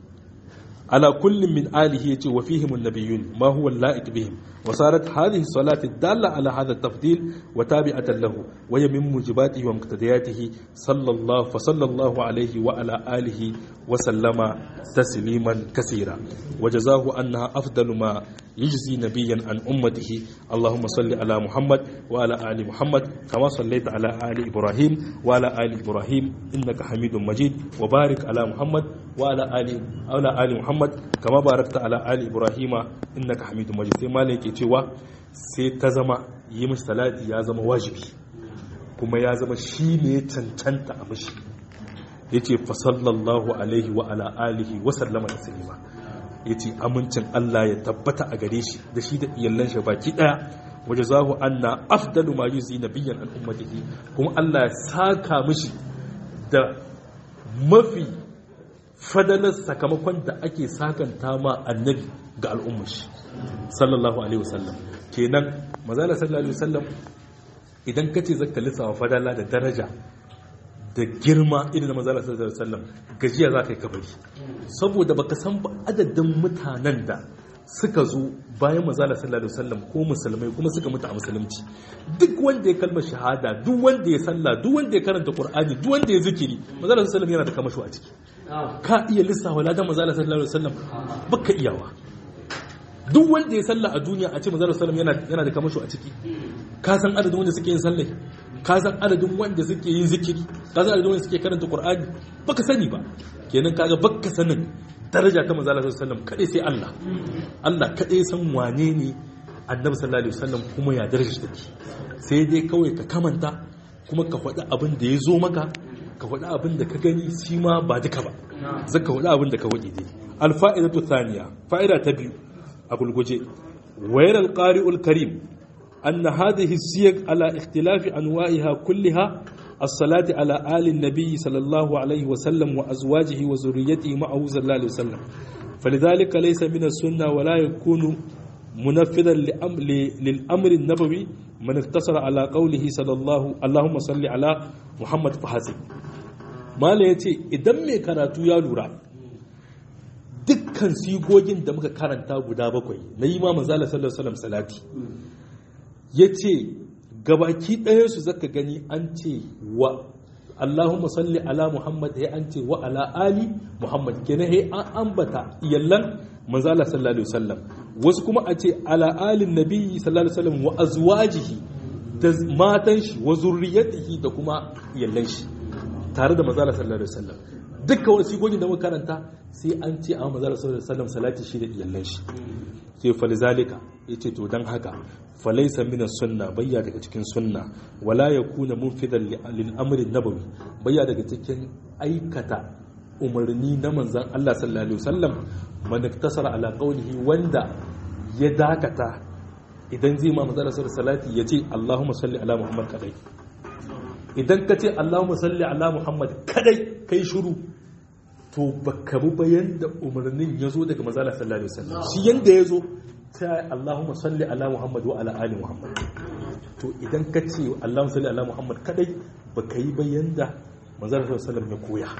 على كل من آله يتي وفيهم النبيون ما هو اللائق بهم وصارت هذه الصلاة الدالة على هذا التفضيل وتابعة له وهي من موجباته ومقتضياته صلى الله فصلى الله عليه وعلى آله وسلم تسليما كثيرا وجزاه أنها أفضل ما يجزي نبيا عن أمته اللهم صل على محمد وعلى آل محمد كما صليت على آل إبراهيم وعلى آل إبراهيم إنك حميد مجيد وبارك على محمد وعلى آل على آل محمد كما باركت على آل إبراهيم إنك حميد مجيد سيما لك cewa sai ta zama yi mishi salati ya zama wajibi kuma ya zama shi ne cancanta a mishi ya ce fasallallahu alaihi wa ala alihi wa sallama da salima ya ce amincin Allah ya tabbata a gare shi da shi da iyalan shi baki daya waje zahu anna afdalu ma yuzi nabiyyan an ummatihi kuma Allah ya saka mishi da mafi fadalar sakamakon da ake sakanta ma annabi ga al'ummar shi sallallahu alaihi wasallam kenan mazala sallallahu alaihi wasallam idan ka ce zaka lissawa fadala da daraja da girma irin mazala sallallahu alaihi wasallam gajiya za ka yi kabari saboda baka san ba adadin mutanen da suka zo bayan mazala sallallahu alaihi wasallam ko musulmai kuma suka mutu a musulunci duk wanda ya kalmar shahada duk wanda ya sallah duk wanda ya karanta qur'ani duk wanda ya zikiri mazala sallallahu alaihi wasallam yana da kamasho a ciki ka iya lissafa ladan mazala sallallahu alaihi wasallam baka iyawa duk wanda ya salla a duniya a ce mazala sallam yana yana da kamasho a ciki ka san adadin wanda suke yin sallai ka san adadin wanda suke yin zikiri ka san adadin wanda suke karanta qur'ani baka sani ba kenan kaga baka sanin daraja ta manzo Allah sallallahu alaihi sai Allah Allah kadai san wane ne annabi sallallahu alaihi wasallam kuma ya daraja take sai dai kawai ka kamanta kuma ka faɗi abin da ya zo maka ka faɗi abin da ka gani shi ma ba duka ba zaka faɗi abin da ka waje dai alfa'idatu thaniya fa'ida ta biyu a gulguje wayar alqari'ul karim أن هذه السيق على اختلاف أنواعها كلها الصلاة على آل النبي صلى الله عليه وسلم وأزواجه وزريته معه صلى الله عليه وسلم فلذلك ليس من السنة ولا يكون منفذا للأمر النبوي من اقتصر على قوله صلى الله اللهم صل على محمد فحسب ما لا يتي إذا ما كانت يا لورا dukkan sigogin da muka karanta guda bakwai na yi ma manzala sallallahu alaihi wasallam salati ya ce gabaki ɗayansu zaka gani an ce wa Allahumma salli ala Muhammad ya an ce wa ala ali Muhammad kenan he an ambata iyallan manzala sallallahu alaihi wasallam wasu kuma a ce ala alin nabi sallallahu alaihi wasallam wa azwajihi da matan shi wa zurriyatihi da kuma iyallan shi tare da manzala sallallahu alaihi wasallam dukkan wani sigogin da muka karanta sai an ce a manzala sallallahu alaihi wasallam salati shi da iyallan shi ke falizalika yace to dan haka falaisa min sunna bayya daga cikin sunna wala yakuna munfidan lil amri nabawi bayya daga cikin aikata umarni na manzon Allah sallallahu alaihi wasallam man iktasara ala qawlihi wanda ya dakata idan zai ma manzon sallallahu salati yace Allahumma salli ala Muhammad kadai idan ka ce Allahumma salli ala Muhammad kadai kai shiru to baka bi bayan da umarnin ya zo daga manzon sallallahu alaihi wasallam shi yanda ya zo ta Allahumma salli ala Muhammad wa ala ali Muhammad to idan ka ce Allahumma salli ala Muhammad kadai baka yi bayan da manzon sallallahu ya koya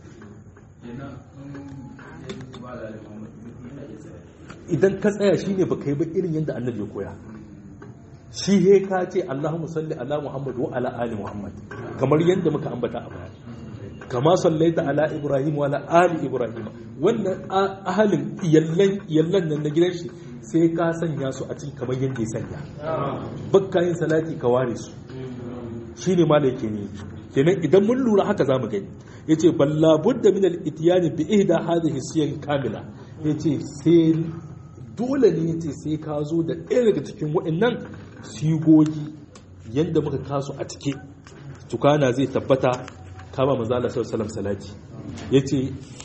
idan ka tsaya shine baka yi ba irin yadda annabi ya koya shi he ka ce Allahumma salli ala Muhammad wa ala ali Muhammad kamar yadda muka ambata a baya kama sallaita ala Ibrahim wa ala ali Ibrahim wannan ahalin iyallan iyallan nan na gidan shi sai ka sanya su a cikin kamar yadda ya sanya bakka yin salati ka ware su shine ma da yake ne kenan idan mun lura haka zamu gani yace balla budda min al-itiyani bi ihda hadhihi siyar kamila yace sai dole ne yace sai ka zo da ɗaya daga cikin waɗannan sigogi yanda muka kasu a cike tukana zai tabbata kama manzo Allah sallallahu alaihi wasallam salati yace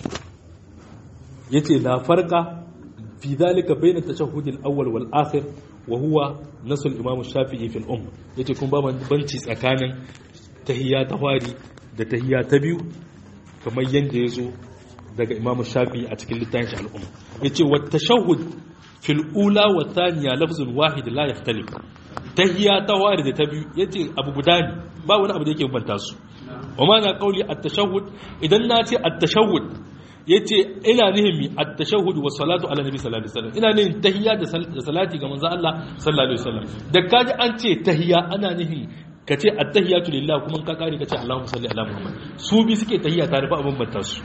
yace la farqa fi dhalika bayna at-tashahhud al-awwal wal akhir wa huwa nasul imam shafi'i fil umm yace kun ba banci tsakanin tahiyya ta fari da tahiyya ta biyu kamar yanda yazo daga imam shafi'i a cikin littafin shi al-umm yace wa tashahhud fil ula wa thaniya lafzun wahid la yakhtalif tahiyya ta fari da ta biyu yace abu guda ne ba wani abu da yake bambanta su wa ma na kauli at-tashahhud idan na ce at-tashahhud yace ina nihin mi at-tashahhud wa salatu ala nabi sallallahu alaihi wasallam ina nihin tahiyya da salati ga manzo Allah sallallahu alaihi wasallam da kaji an ce tahiyya ana nihin kace at-tahiyyatu lillah kuma ka kare kace Allahumma salli ala Muhammad su bi suke tahiyya tare ba abin banta su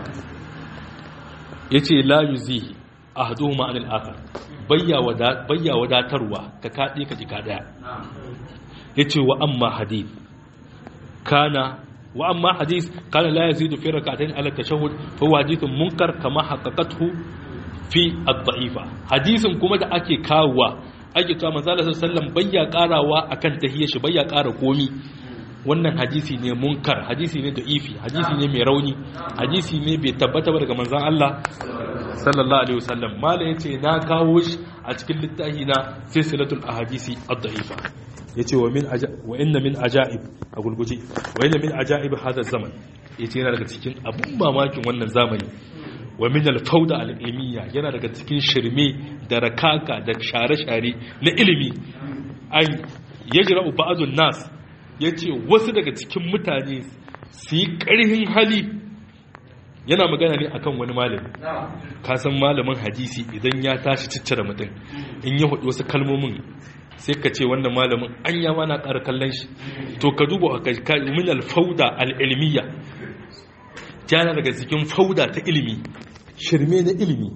yace la yuzihi ahaduhuma anil akhar bayya wada bayya wadatarwa ka kade ka ji ka daya yace wa amma hadith kana wa amma hadith kana la yazidu fi rak'atayn ala tashahhud fa huwa hadithun munkar kama haqqaqathu fi ad-da'ifa hadisin kuma da ake kawowa ake cewa manzo Allah sallallahu bayya karawa akan tahiyyar shi bayya kara komi wannan hadisi ne munkar hadisi ne da'ifi hadisi ne mai rauni hadisi ne bai tabbata ba daga manzon Allah sallallahu alaihi wasallam mala yace na kawo shi a cikin littafi na silsilatul ahadisi ad-da'ifa yace wa min wa inna min ajaib a gulguje wa inna min ajaib hada zaman yace yana daga cikin abun mamakin wannan zamani wa min al-fawda al-ilmiya yana daga cikin shirme da rakaka da share-share na ilimi an yajra'u ba'dun nas yace wasu daga cikin mutane su yi ƙarhin hali yana magana ne akan wani malami ka san malamin hadisi idan ya tashi ciccire mutum in ya hudu wasu kalmomin sai ka ce wannan malamin an ya mana ƙara kallon shi to ka duba ka min alfauda al'ilmiya jana daga cikin fauda ta ilimi shirme na ilimi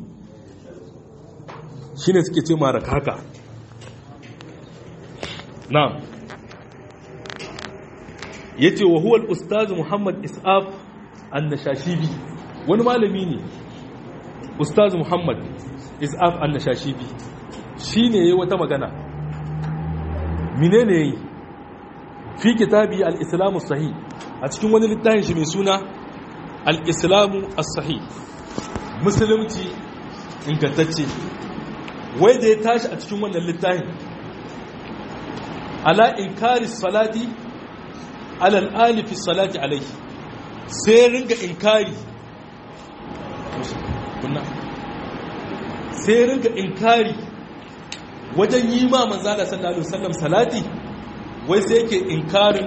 shine suke ce mara kaka na yace wa huwa al-ustaz Muhammad Is'af an-Nashashibi wani malami ne ustaz Muhammad Is'af an-Nashashibi shine yayi wata magana menene yayi fi kitabi al-Islam as-Sahih a cikin wani littafin shi mai suna al-Islam as-Sahih musulunci ingantacce wai da ya tashi a cikin wannan littafin ala inkari salati alal alifi salati alaihi sai ringa inkari sai ringa inkari wajen yi ma manzala sallallahu alaihi wasallam salati wai sai yake inkarin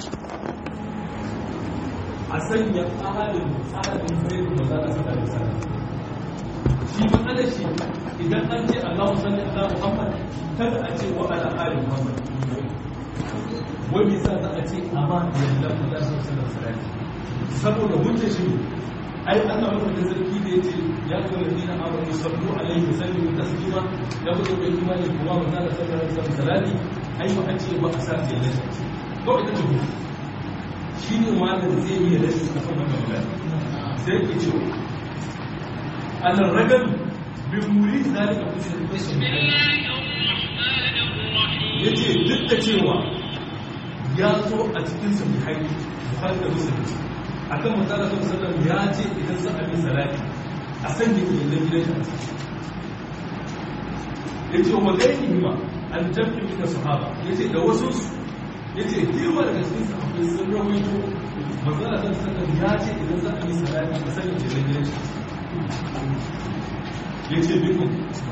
a sanya ahadin ahadin sai manzala sallallahu alaihi wasallam shi ma'ana shi idan an ce Allahu salli ala Muhammad kada a ce wa ala ali Muhammad wani sa za a ce amma yadda Allah sun sanar sarari saboda hujja shi ai Allah wata da sarki da yace ya ga ladina amanu sallu alaihi sallu taslima ya wuce bai imani kuma ba za ka sanar da sarari ai ba a ce ba a sa ce ne ko ita ce shi ne malam zai yi da shi kafin wannan magana sai ke ce Allah ragal bi muri zalika kusa yace duk da cewa ya zo a cikin sahihai bukhari da muslim akan manzala sallallahu alaihi ya ce idan za a yi salati a sanya iyalan gidan shi yace wa gairihi ma an jabbi min sahaba yace da wasu yace dirwa daga cikin sahabbai sun rawaito manzala sallallahu alaihi ya ce idan za a yi salati a sanya iyalan gidan shi yace minhum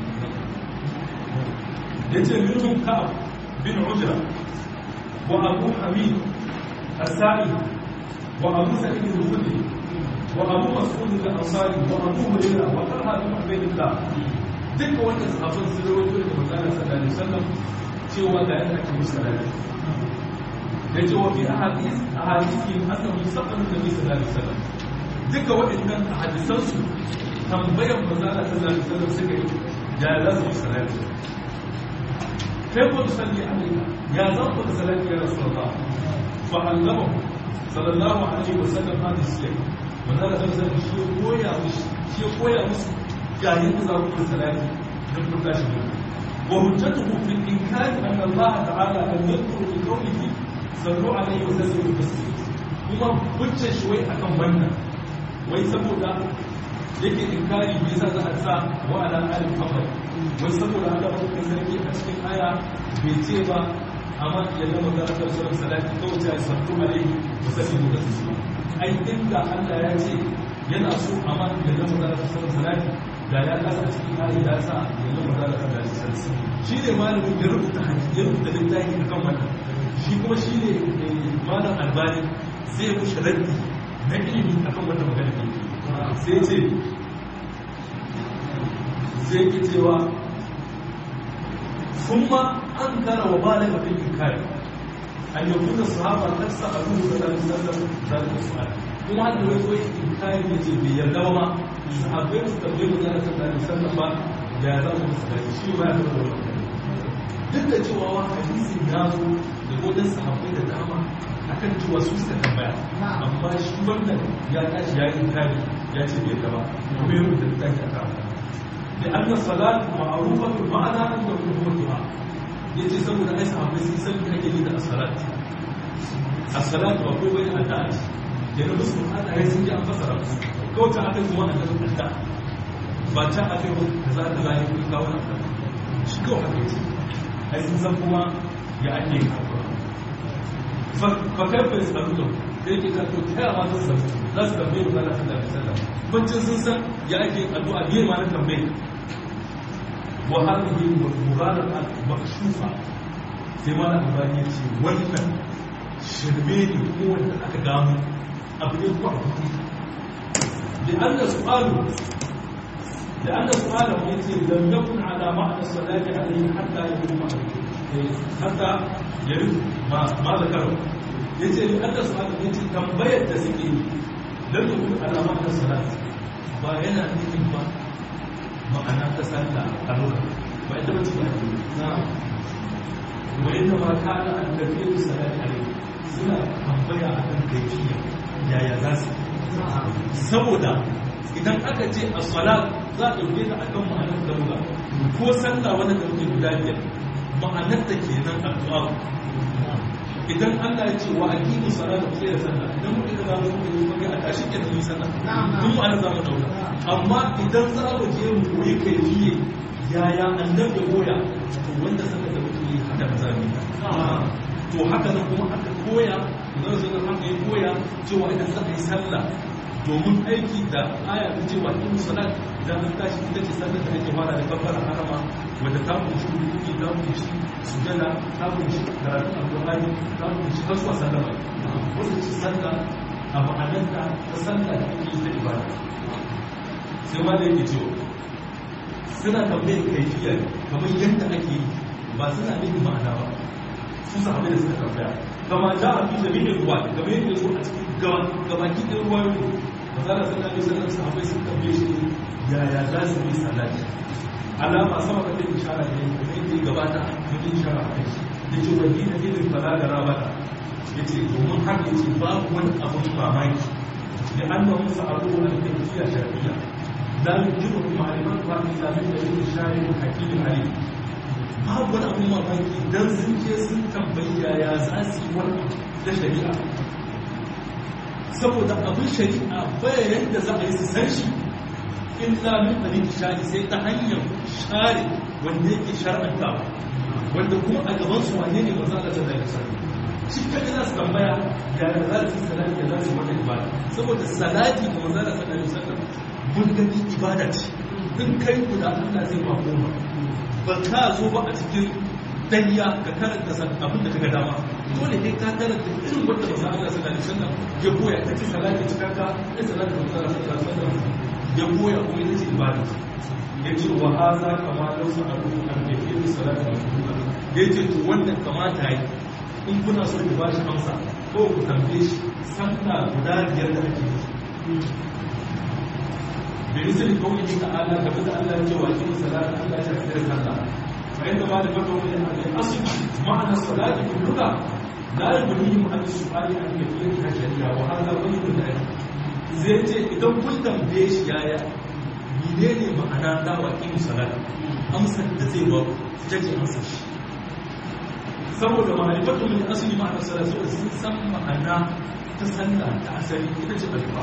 yace minhum ka'ab bin ujra وأبو حميد السائل وأبو سعيد الخدري وأبو مسعود الأنصاري وأبو هريرة وطلحة بن عبيد الله duka wannan sahabban sun rawaito daga manzon sallallahu alaihi wasallam cewa ga yadda ake musu salati da cewa fi ahadith ahadithi annahu sallallahu alaihi wasallam duka waɗannan hadisan su tambayar manzon sallallahu alaihi wasallam suka yi ya za su yi salati kai ko salli alaika ya zan ku salati ya rasulullah fa allama sallallahu alaihi wasallam hadis sai manzo Allah sallallahu alaihi shi ya koya musu shi ya koya musu yayin da za ku yi salati dan ku tashi ne wa hujjatuhu fil inkari anna Allah ta'ala lam yadhkur bi qawlihi sallu alaihi wa sallimu taslima kuma hujjar shi wai akan wannan wai saboda yake inkari me yasa za a sa wa ala ali muhammad wai saboda Allah ba sarki a cikin aya bai ce ba amma ya zama da aka sura salati kawai ta sallu alaihi wa sallimu taslima ai inda Allah ya ce yana so amma ya zama da aka sura salati da ya kasa a cikin aya ya sa ya zama da aka sura salati shi ne malamin ya rubuta hadisi ya rubuta littafi akan wannan shi kuma shi ne malam albani zai mushi raddi na ilimi akan wannan magana ne sai ce zai ki cewa sun ma an kara wa bala ga fikin kare an yi kuna sahaba ta sa a ruhu da ɗan sallar zalika su'ala kuma da wai wai in kare ya ce bai yarda ba ma sahabbai su tambaye mu zalika zalika sallar ba ya za mu musu gani shi ba ya da wannan duk da cewa wa hadisin ya zo da godin sahabbai da dama akan cewa su suka tambaya amma shi wannan ya tashi ya yi kare ya ce bai gaba kuma ya rubuta da tashi a kama da an na salat ma'arufa bil ma'ana an da kuma du'a yace saboda ai sahabbai sun san me ake yi da as-salat as-salat ba ko bane addu'a ce da na musu ana yi sun ji an fasara musu kawai ta aka kuma an da addu'a ba ta aka yi kaza kaza ya kuma kawo addu'a shi kawai haka yace ai sun san kuma ya ake yi fakar fa yasalutum da yake ta to ta yawa ta san za su tambaye mu Allah sallallahu alaihi wasallam bancin sun san ya ake addu'a biye ma na tambaye wa hadhihi mughalaqa makshufa sai ma na albani yace wannan shirme ne ko wanda aka gano abu ne ko abu ne da anna su'alu da anna su'alu yace lam yakun ala ma'na salati alayhi hatta yakun hatta yari ma zakaru ya ce ni allah su ya ce tambayar da suke yi don yi kuma alama ta salat ba yana nufin ba ma'ana ta sallah a lokacin ba ita bace ba na wani da ma ka ana an tafi da salat a rai suna tambaya a kan kaifiya yaya za su saboda idan aka ce a salat za a ɗauke ta akan ma'anar da muka ko sallah wani da muke guda biyar ma'anar da ke nan addu'a idan Allah ya ce wa aqimu salata ku da sallah idan muka ga zamu yi kuma a tashi ke da yi sallah duk ma'anar zamu dauka amma idan za mu je mu koyi kaifiye yaya annabi ya koya to wanda sallah da muke yi haka ba za mu to haka nan kuma aka koya idan sai da haka ya koya cewa idan za a yi sallah domin aiki da aya ta ce wa aqimu salat idan an tashi ita ce sallar da ake fara da kabbara harama wadda ta kunshi rukuki ta kunshi sujada ta kunshi karatun alƙur'ani ta kunshi har zuwa sallama wanda ce sallah a ma'anarta ta sallah da ake yi ta ibada sai ma da yake cewa suna tambayar kaifiya kamar yadda ake yi ba suna nufin ma'ana ba su sahabai da suka tambaya kama ja a fi jami'in ruwa kamar yadda ya zo a cikin gabaki ɗin ruwayoyi mazala sallallahu alaihi wasallam sahabbai sun tambaye shi yaya za su yi salati alama sama ka take ishara ne kuma yake gabata mun yi ishara a kai yace wa dina dinin fala da rabata yace domin haka yace babu wani abun mamaki da annahum sa'alu an tafsiya shar'iyya la yujibu ma'rifatuha illa min dalil shari'in hakimin alim babu wani abun mamaki dan sun je sun tambayi yaya za su yi wani da shari'a saboda abin shari'a baya yadda za a yi su san shi illa min ɗari shari sai ta hanyar share wanda yake shar'antawa wanda kuma a gaban su wane ne maza Allah sallallahu alaihi wasallam shi kaga za su tambaya ya da za su salati da za su wata ibada saboda salati ga maza Allah sallallahu alaihi wasallam mun gani ibada ce in kai guda Allah zai ba goma ba ka zo ba a cikin danya ka karanta abin da kaga dama dole kai ka karanta irin wanda maza Allah sallallahu alaihi wasallam ya koya ta ce salati cikakka ta salati da maza Allah sallallahu alaihi wasallam ya koya kuma ita ce ibada ya ce wa haza kama lausa a ruhu an da ke yi salatu da kuma ya ce to wannan kamata yi in kuna so ku ba shi amsa ko ku tambaye shi sallah guda biyar da ake yi da misali kawai ta ala game da Allah ce wa kin salatu Allah ya fi sallah فإن بعد فتوى من الأصل معنى الصلاة في اللغة لا يبنيهم عن السؤال عن كيفيتها الشريعة وهذا غير العلم zai ce idan kun tambaye shi yaya mene ne ma'ana ta wa ƙin salat amsar da zai ba ita ce amsar shi saboda ma'arifatu min asali ma'ana salat saboda sun san ma'ana ta sallah ta asali ita ce alfa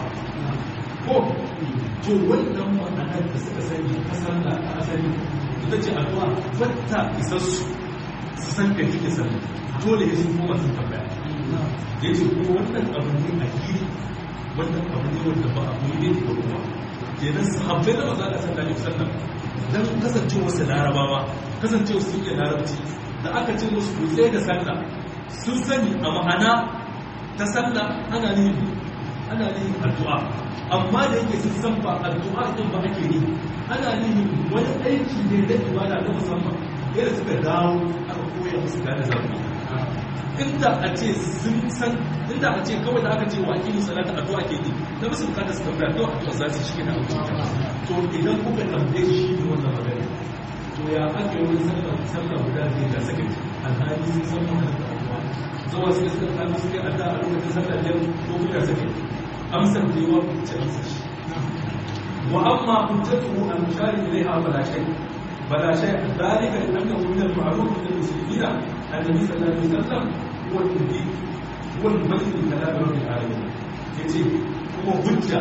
ko to wannan ma'ana da suka sani ta sallah ta asali ita ce addu'a wata isassu su san kai kike sallah dole ne sun koma sun tambaya ya ce ko wannan abu ne a gidi wannan abu ne wanda ba abu ne da ruwa kenan sahabbai da maza da sallallahu alaihi wasallam dan kasancewa su larabawa kasancewa su iya larabci da aka ce musu ku tsaye da sallah sun sani a ma'ana ta sallah ana ne ana ne addu'a amma da yake sun san ba addu'a din ba ake yi ana ne wani aiki ne da ibada na musamman yadda suka dawo aka koya musu gane zafi inda a ce sun san inda a ce kawai da aka ce wa kini salata addu'a ke yi da musu bukatar su tambaya to addu'a za su shi ne a to idan kuka tambaye shi ne wannan magana to ya aka yi wani sallah sallah guda ne da saka alhali sun san wannan da addu'a zuwa sai suka kalli suke addu'a a lokacin sallah biyar ko guda saka amsar da yawa ku ce amsar shi wa amma hujjatuhu al-mushari ilayha fala shay fala shay dhalika annahu min al-ma'ruf min al-muslimina annabi sallallahu alaihi wasallam huwa al-nabi huwa al-malik al-kalam rabbil alamin yace kuma hujja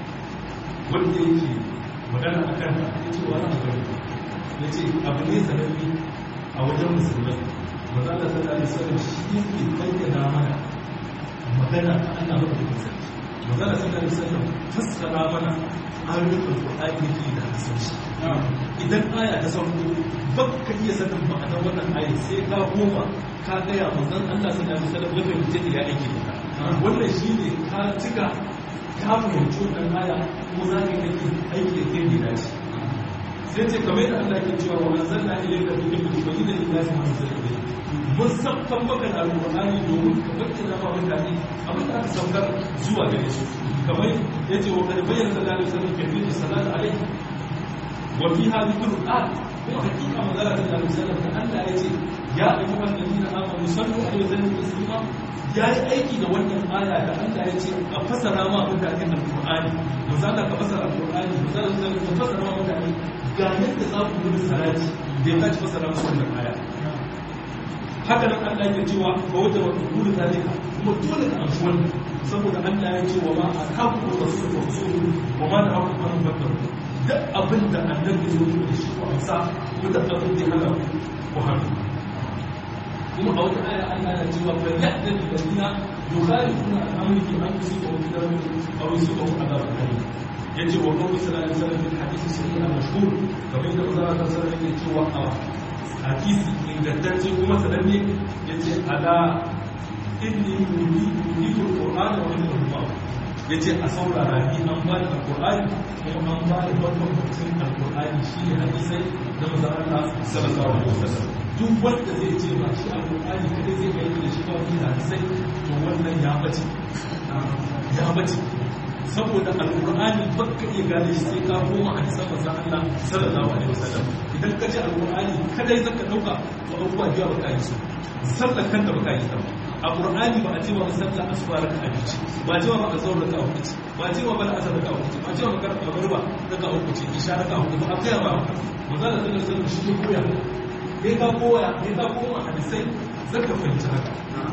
wanda yake magana akan ta yace wani abu yace abu ne sananne a wajen musulmai manzo Allah sallallahu alaihi wasallam shi yake bayyana mana magana Allah madaukakin sarki manzo Allah sallallahu alaihi wasallam fassara mana ayoyin alqur'ani ne da hasanci idan aya ta sauko baka iya sanin ma'anar wannan aya sai ka koma ka gaya manzon Allah sallallahu alaihi wasallam ya fahimce ta ya aiki da wannan shine ka cika ka fahimci wannan aya kuma za ka yi aiki da kai da dace sai ce kamar da Allah ke cewa wa anzalna ilayka dhikra tubayyana lin-nasi ma nuzila ilayhim mun sabkan maka da alqur'ani domin ka bayyana ma mutane abin da aka saukar zuwa gare su kamar yace wa kad bayyana sallallahu alaihi wasallam kayfiyat salat alaihi wa fiha dhikrul ayat kuma hakika manzala sallallahu alaihi wasallam da Allah yace ya ayyuhal ladina amanu sallu alaihi wa sallimu taslima ya yi aiki da wannan aya da Allah ya ce a fasara ma mutane alqur'ani manzala ka fasara alqur'ani manzala ka fasara ma mutane ga yadda za ku gudu salati da ya tashi fasara musu wannan aya haka nan Allah ya cewa ba wata wata gudu zalika kuma dole ka amshi wannan saboda Allah ya ce wa ma alhaqu wa rasul wa rasul wa ma alhaqu wa rasul duk abin da annabi ya zo da shi ko amsa ko da abin da hana ku hannu kuma a wata aya Allah ya cewa fa ya'ta bil ladina yukhalifuna al-amri fi an yusibu kitabun aw yusibu adabun alim yace wa qawlu sallallahu alaihi wasallam fil hadith sahih al-mashhur kamar da Allah ta sanar yake cewa a hadisi ingantacce kuma sananne yace ala inni uridu al-qur'ana wa inni al yace a saurara ni an ba ni al-qur'ani kuma an ba ni babban mutum al-qur'ani shine hadisai da manzon Allah sallallahu alaihi wasallam duk wanda zai ce ba shi al-qur'ani kada zai kai da shi ba wani hadisai to wannan ya bace ya bace saboda alkur'ani baka iya gane shi sai ka koma hadisan manzon Allah sallallahu alaihi wasallam idan ka ce alkur'ani kadai zaka dauka to abubuwa biya baka yi su sallar kanta baka yi ta a qur'ani ba a ce wa sallar asuba raka a bici ba a ce wa ba azhar raka a hudu ba a ce wa ba asar raka a hudu ba a ce wa ba magruba raka a hudu ce isha raka a hudu ba a kai ba manzon Allah sallallahu alaihi wasallam shi ne koya kai ka koya kai ka koma hadisai zaka fahimci haka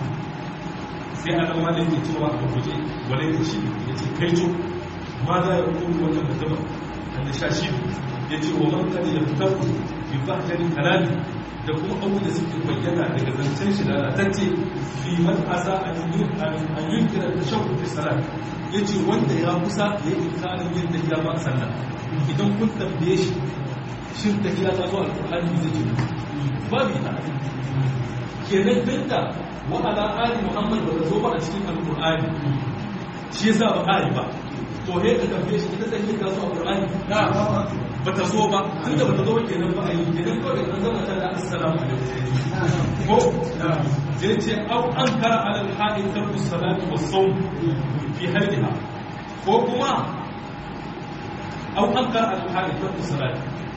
sai a ɗan malin ke cewa a guje wale da shi ya ce kai co ma za ya kuma wannan mutumin wanda sha shi ya ce wa man kare ya fitar ku fi fahimtarin kalali da kuma abu da suke bayyana daga zancen shi da lalatacce fi man asa an yi kira da shan kuɗi salat ya ce wanda ya kusa ya yi kanin yadda ya ba sallah idan kun tambaye shi shin da ya ta zo alƙur'ani zai ce babu ita kenan dinda wa ala ali muhammad ba ta zo ba a cikin alqur'ani shi yasa ba ali ba to he ka tambaye shi ita sai ka zo alqur'ani ba ta zo ba tunda ba ta zo ba kenan ba a yi kenan ko da zama ta da assalamu alaikum ko zai ce au an kara ala alhaqi tarku salati was sawm fi hadiha ko kuma au an kara ala alhaqi tarku salati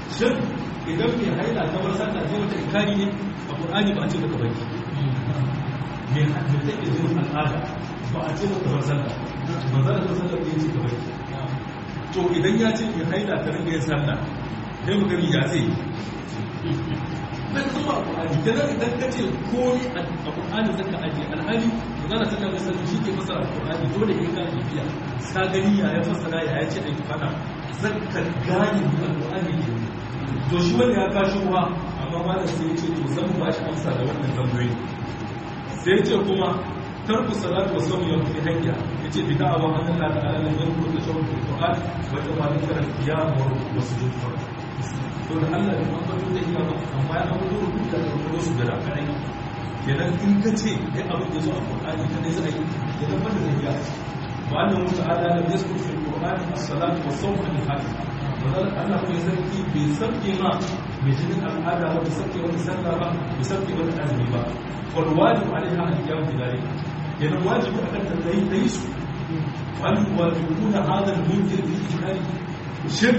shin idan mai haila ta bar sallah sai wata ikari ne a qur'ani ba a ce maka baki mai hajji ta ke jinin al'ada ba a ce maka bar sallah ba za a sallah ya ce ka baki to idan ya ce mai haila ta ringa yin sallah sai mu gani ya zai dan kuma alqur'ani kenan idan ka ce komai a alqur'ani zaka aje alhali magana ta tabbata sai shi ke fasara alqur'ani dole ne ka bibiya ka gani ya ya fasara ya ya ce ai fada zaka gane alqur'ani ne to shi wanda ya kashi ruwa amma malam sai ya ce to zan ba shi amsa da wannan tambayoyi sai ya ce kuma tarku salatu wa sawmi yawm fi hayya yace bid'a wa anna la ta'ala lam yakun tashawwur fil qur'an wa tawaddu kal qiyam wa sujud to da Allah da mambato da iya ba amma ya abu da duka da kuma su da kai kenan in ka ce ya abu da zo a Qur'ani kada zai yi kenan banda da iya wa annahu ta'ala lam yazkur fil Qur'an as-salatu wa sawm al hajj wannan Allah ko sarki bai sarki ma bai jinin al'ada ba bai sarki wani sallah ba bai sarki wani azumi ba wal wajib alaiha al-qiyam bi dhalika kenan wajibi akan ta dai dai su wal wajibuna hadha al-munkir bi ijmali shirk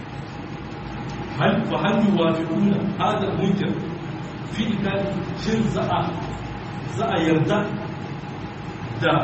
هل وهل يوافقون هذا المنكر في إنكار شن زعا زعا يرضى دا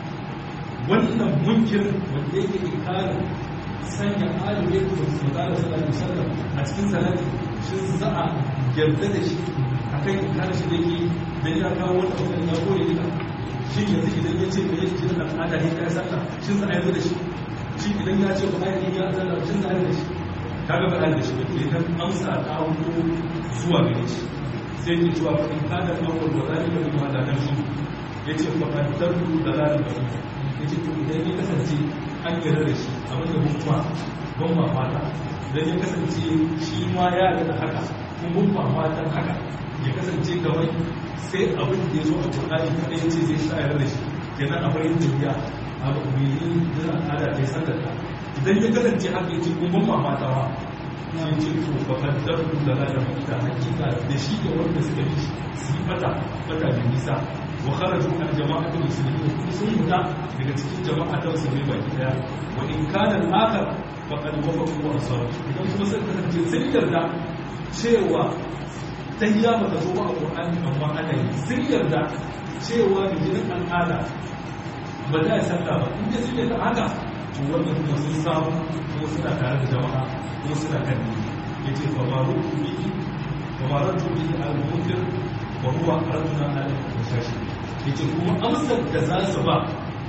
wannan munkir wanda yake inkarin sanya alubai da su da sallallahu alaihi wasallam a cikin salati shin za a yarda da shi akan inkarin shi da yake da ya kawo wata wannan ya kore duka shi yanzu idan ya ce me yake jin al'ada ne kai sallah shin za a yarda da shi shi idan ya ce ba a yi ya sallah shin za a yarda da shi kaga ba da shi ba idan amsa ta wuto zuwa gare shi sai ke cewa fa in kana awwal wa zalika bi ma da nan shi yace fa kan tarku dalal ba yace to idan ya kasance an yarda da shi abin da kuma ban ma fata idan ya kasance shi ma ya da haka kun ban ma fatan haka ya kasance kawai sai abin da ya zo a Qur'ani kada yace zai sa yarda da shi kenan a bayin tafiya abu mai yin da al'ada ta sallata idan ya kasance haka yace kun ban ma fata wa sai ce to fakadar da lada da hakika da shi da wanda suka yi su yi fata fata da nisa wa kharaju an jama'atul muslimin kuma sun fita daga cikin jama'a ta musulmi baki daya wa in kana al-akhar faqad wafaqu wa asaru idan kuma sai kasance sun yarda cewa tahiyya ba ta zo ba a qur'ani amma ana yi sun yarda cewa bijinin al'ada ba za a sanda ba in dai sun yarda haka to wannan kuma sun samu kuma suna tare da jama'a kuma suna kan ne ya ce famaru bihi famaru bihi al-munkir wa huwa arduna al-mushashi ya ce kuma amsar da za su ba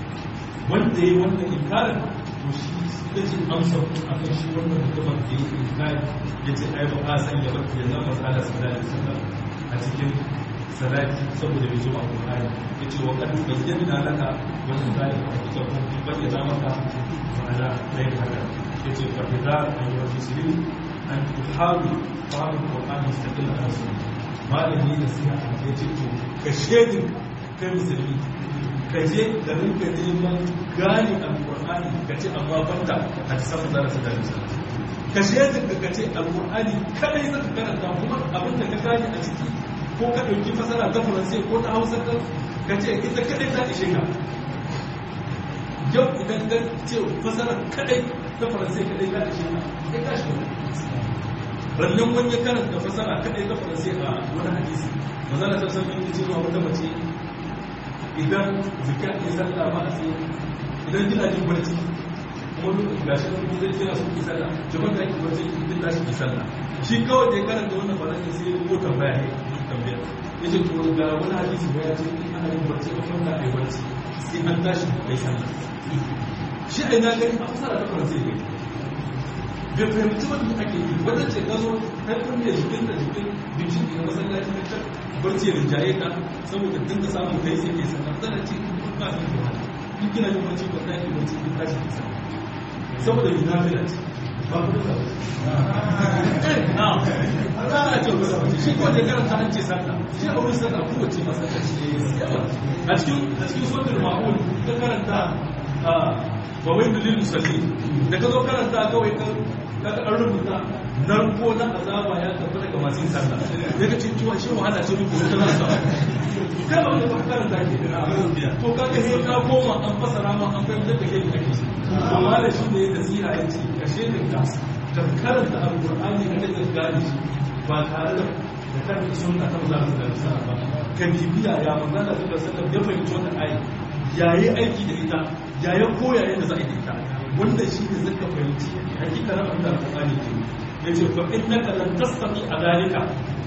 wanda ya yi wannan inkarin to shi ita ce amsar a kan shi wannan mutumin da ya yi inkari ya ce ai ba a san ya baki ya zama tsada sallallahu alaihi wasallam a cikin salati saboda bai zo a Qur'ani yace wa qad bayyana laka wannan zalika a cikin kun bayyana maka ma'ana dai haka yace fa bida ayyuha muslimin an tuhawi fahimu Qur'an mustaqil ala sunna malami da siya yace to ka shedin kai musulmi ka je da rinka neman gane alqur'ani ka ce amma banda hadisan da za su gane ka shedin ka ce alqur'ani kadai zaka karanta kuma abinda ka gane a ciki ko ka ɗauki fasara ta faransai ko ta hausa ka ka ce ita kadai ta ishe ka yau idan ka ce fasara kadai ta faransai kadai ta ishe ka ya ka shi rannan wani ya karanta fasara kadai ta faransai a wani hadisi mazana ta san yin cewa wata mace idan zika ke sallah ba a tsaye idan kina jin barci kuma duk gashi nan kuma zai kira su ki sallah jama'a da ki barci duk tashi ki sallah shi kawai da ya karanta wannan faransa sai ya ko tambaya ne tambaya ya ce to ga wani hadisi ba ya ce in ana yin barci a kwanta a yi barci sai an tashi kai sallah shi a ina gani a fasara ta faransa ne bai fahimci wanda ake yi wanda ce ka zo kai kunne jikin da jikin bincin da masallaci na can barci ya rinjaye ka saboda din ka samu kai sai ke sallah zana ce in ba ka yi wani in kina yin barci ba za ki barci in tashi ki sallah saboda yi nafila ce ba ku da ana ce kusa wace shi kawai da karanta an ce sallah shi a wurin sallah kowace masallaci a cikin a cikin suratul ma'un ka karanta ba wai dalilin musalli da ka zo karanta kawai ka ka an rubuta narko na azaba ya tafi daga masu yin sallah daga ce cewa shi wahala ce muku wata nasa kai ba wanda ba karanta ke to ka ga sai ka koma an fasara ma an fahimtar da kai da kake amma da shi ne da tsira ya ce kashe da ka ka karanta alqur'ani ka da gane shi ba tare da da karanta sunna ta manzo Allah sallallahu alaihi wasallam ka bibiya ya manzo Allah sallallahu alaihi wasallam ya fahimci wannan ayi yayi aiki da ita yayi koya yadda za a yi ita wanda shi ne zaka fahimci hakikanin abin da alqur'ani ke yace fa innaka lan tastati adalika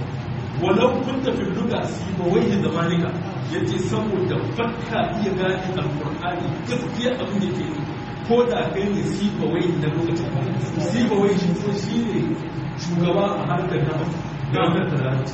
walau kunta fil lugha sibawai zamanika yace saboda fakka iya gane alqur'ani gaskiya abin da ke ko da kai ne sibawai na lokacin sibawai shi ko shi ne shugaba a harkar na gamar da larabci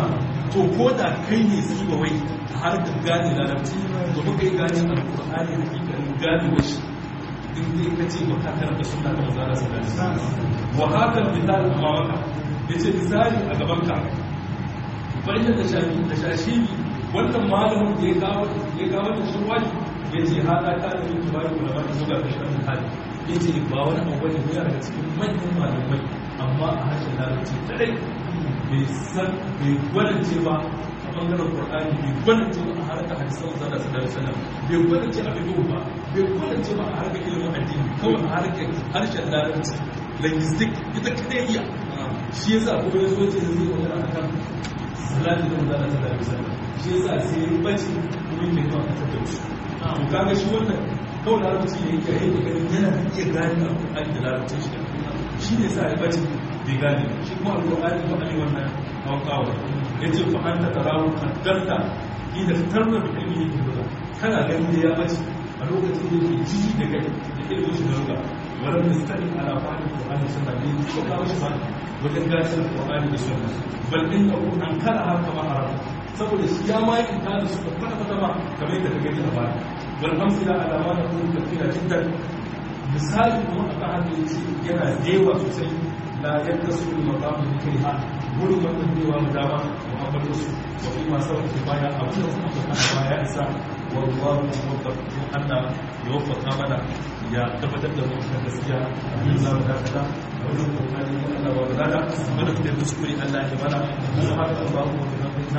to ko da kai ne sibawai a harkar gane larabci to muka yi gane alqur'ani hakikanin gane washi in dai ka ce baka karanta sunna ta manzo Allah sallallahu alaihi wasallam wa haka misal amamaka yace misali a gaban ka bayyana da shafi da shashiri wannan malamin da ya kawo ya kawo da shi wani ya ce hada ta da yin tubari kula ba da zuga da shan hali ya ce ba wani abu ne ya daga cikin manyan malamai amma a harshen larabci kadai bai san bai gwadance ba a bangaren qur'ani bai gwadance ba a harkar hadisan manzon Allah sallallahu alaihi wasallam bai gwadance a fiqh ba bai gwadance ba a harkar ilimin addini kawai a harkar harshen larabci linguistic ita kadai iya shi yasa kuma ya zo ce zai magana akan salati da manzana ta dari sallah shi yasa sai ya bace kuma yake kawo kasar da wasu to kaga shi wannan kawai larabci ne yake yake ganin yana iya gane alƙur'ani da larabcin shi shi ne sa ya bace bai gane shi kuma alƙur'ani ba a yi wannan kawakawa ya ce fa an ta tarawo kaddarta idan tarna da ilmi yake buga kana ganin da ya bace a lokacin da yake ji da kai da ilimin shi da ruga wadda da stadi ala fahimtar Qur'ani sunna ne ko kawo shi ba wajen gashin Qur'ani da sunna bal innahu ankara har kama haram saboda shi ya ma yi da su kwata kwata ba kamar yadda ka gani a baya wal amsila ala ma naqulu kathira jiddan misali kuma akan haka yace yana dewa sosai la yattasu bil maqam bi kayha gurin wannan dewa mu dama muhammadu su wa fi ma sawa baya abin da kuma ka baya isa wallahu muwaffaq Allah ya waffaka mana ya tabbatar da mu da gaskiya yin za mu dakata wannan kokari ne Allah wa bada mana da kuskure Allah ya mana mu haka ba mu da na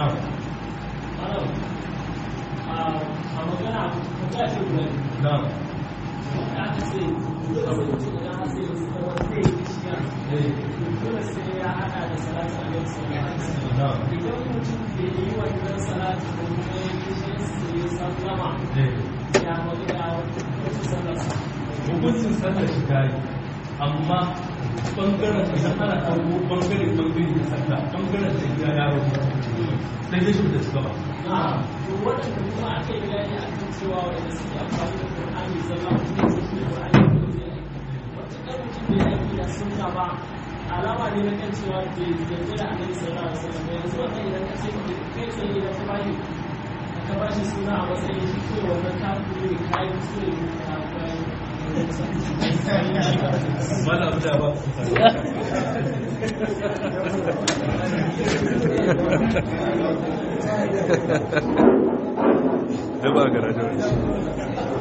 a magana ta ce guda na wanda aka ce dole sai mutum idan har sai mutum da wanda zai yi shiya dole sai ya hada da salatu a yau salatu na idan mutum bai yi wannan salatu ko kuma ya yi shi sai ya sallama ya magana wata sallarsa hukuncin sallar shi ta yi amma bangaren idan ana ɗauko bangare bangare da sallah bangaren da ya yaro sai dai shi da su gaba a to waɗanda kuma aka yi bayani a kan cewa wanda suke amfani da Qur'ani zalla mutum ne shi Qur'ani ko zai aiki wata kan mutum bai aiki da sunna ba alama ne na kan cewa bai yarda da Annabi sallallahu alaihi wasallam yanzu wannan idan ka ce kai tsaye idan ka bashi ka bashi suna a matsayin shi ko wannan kafiri ne kai kuskure ne ka bayan mana abu da ba da ba garajen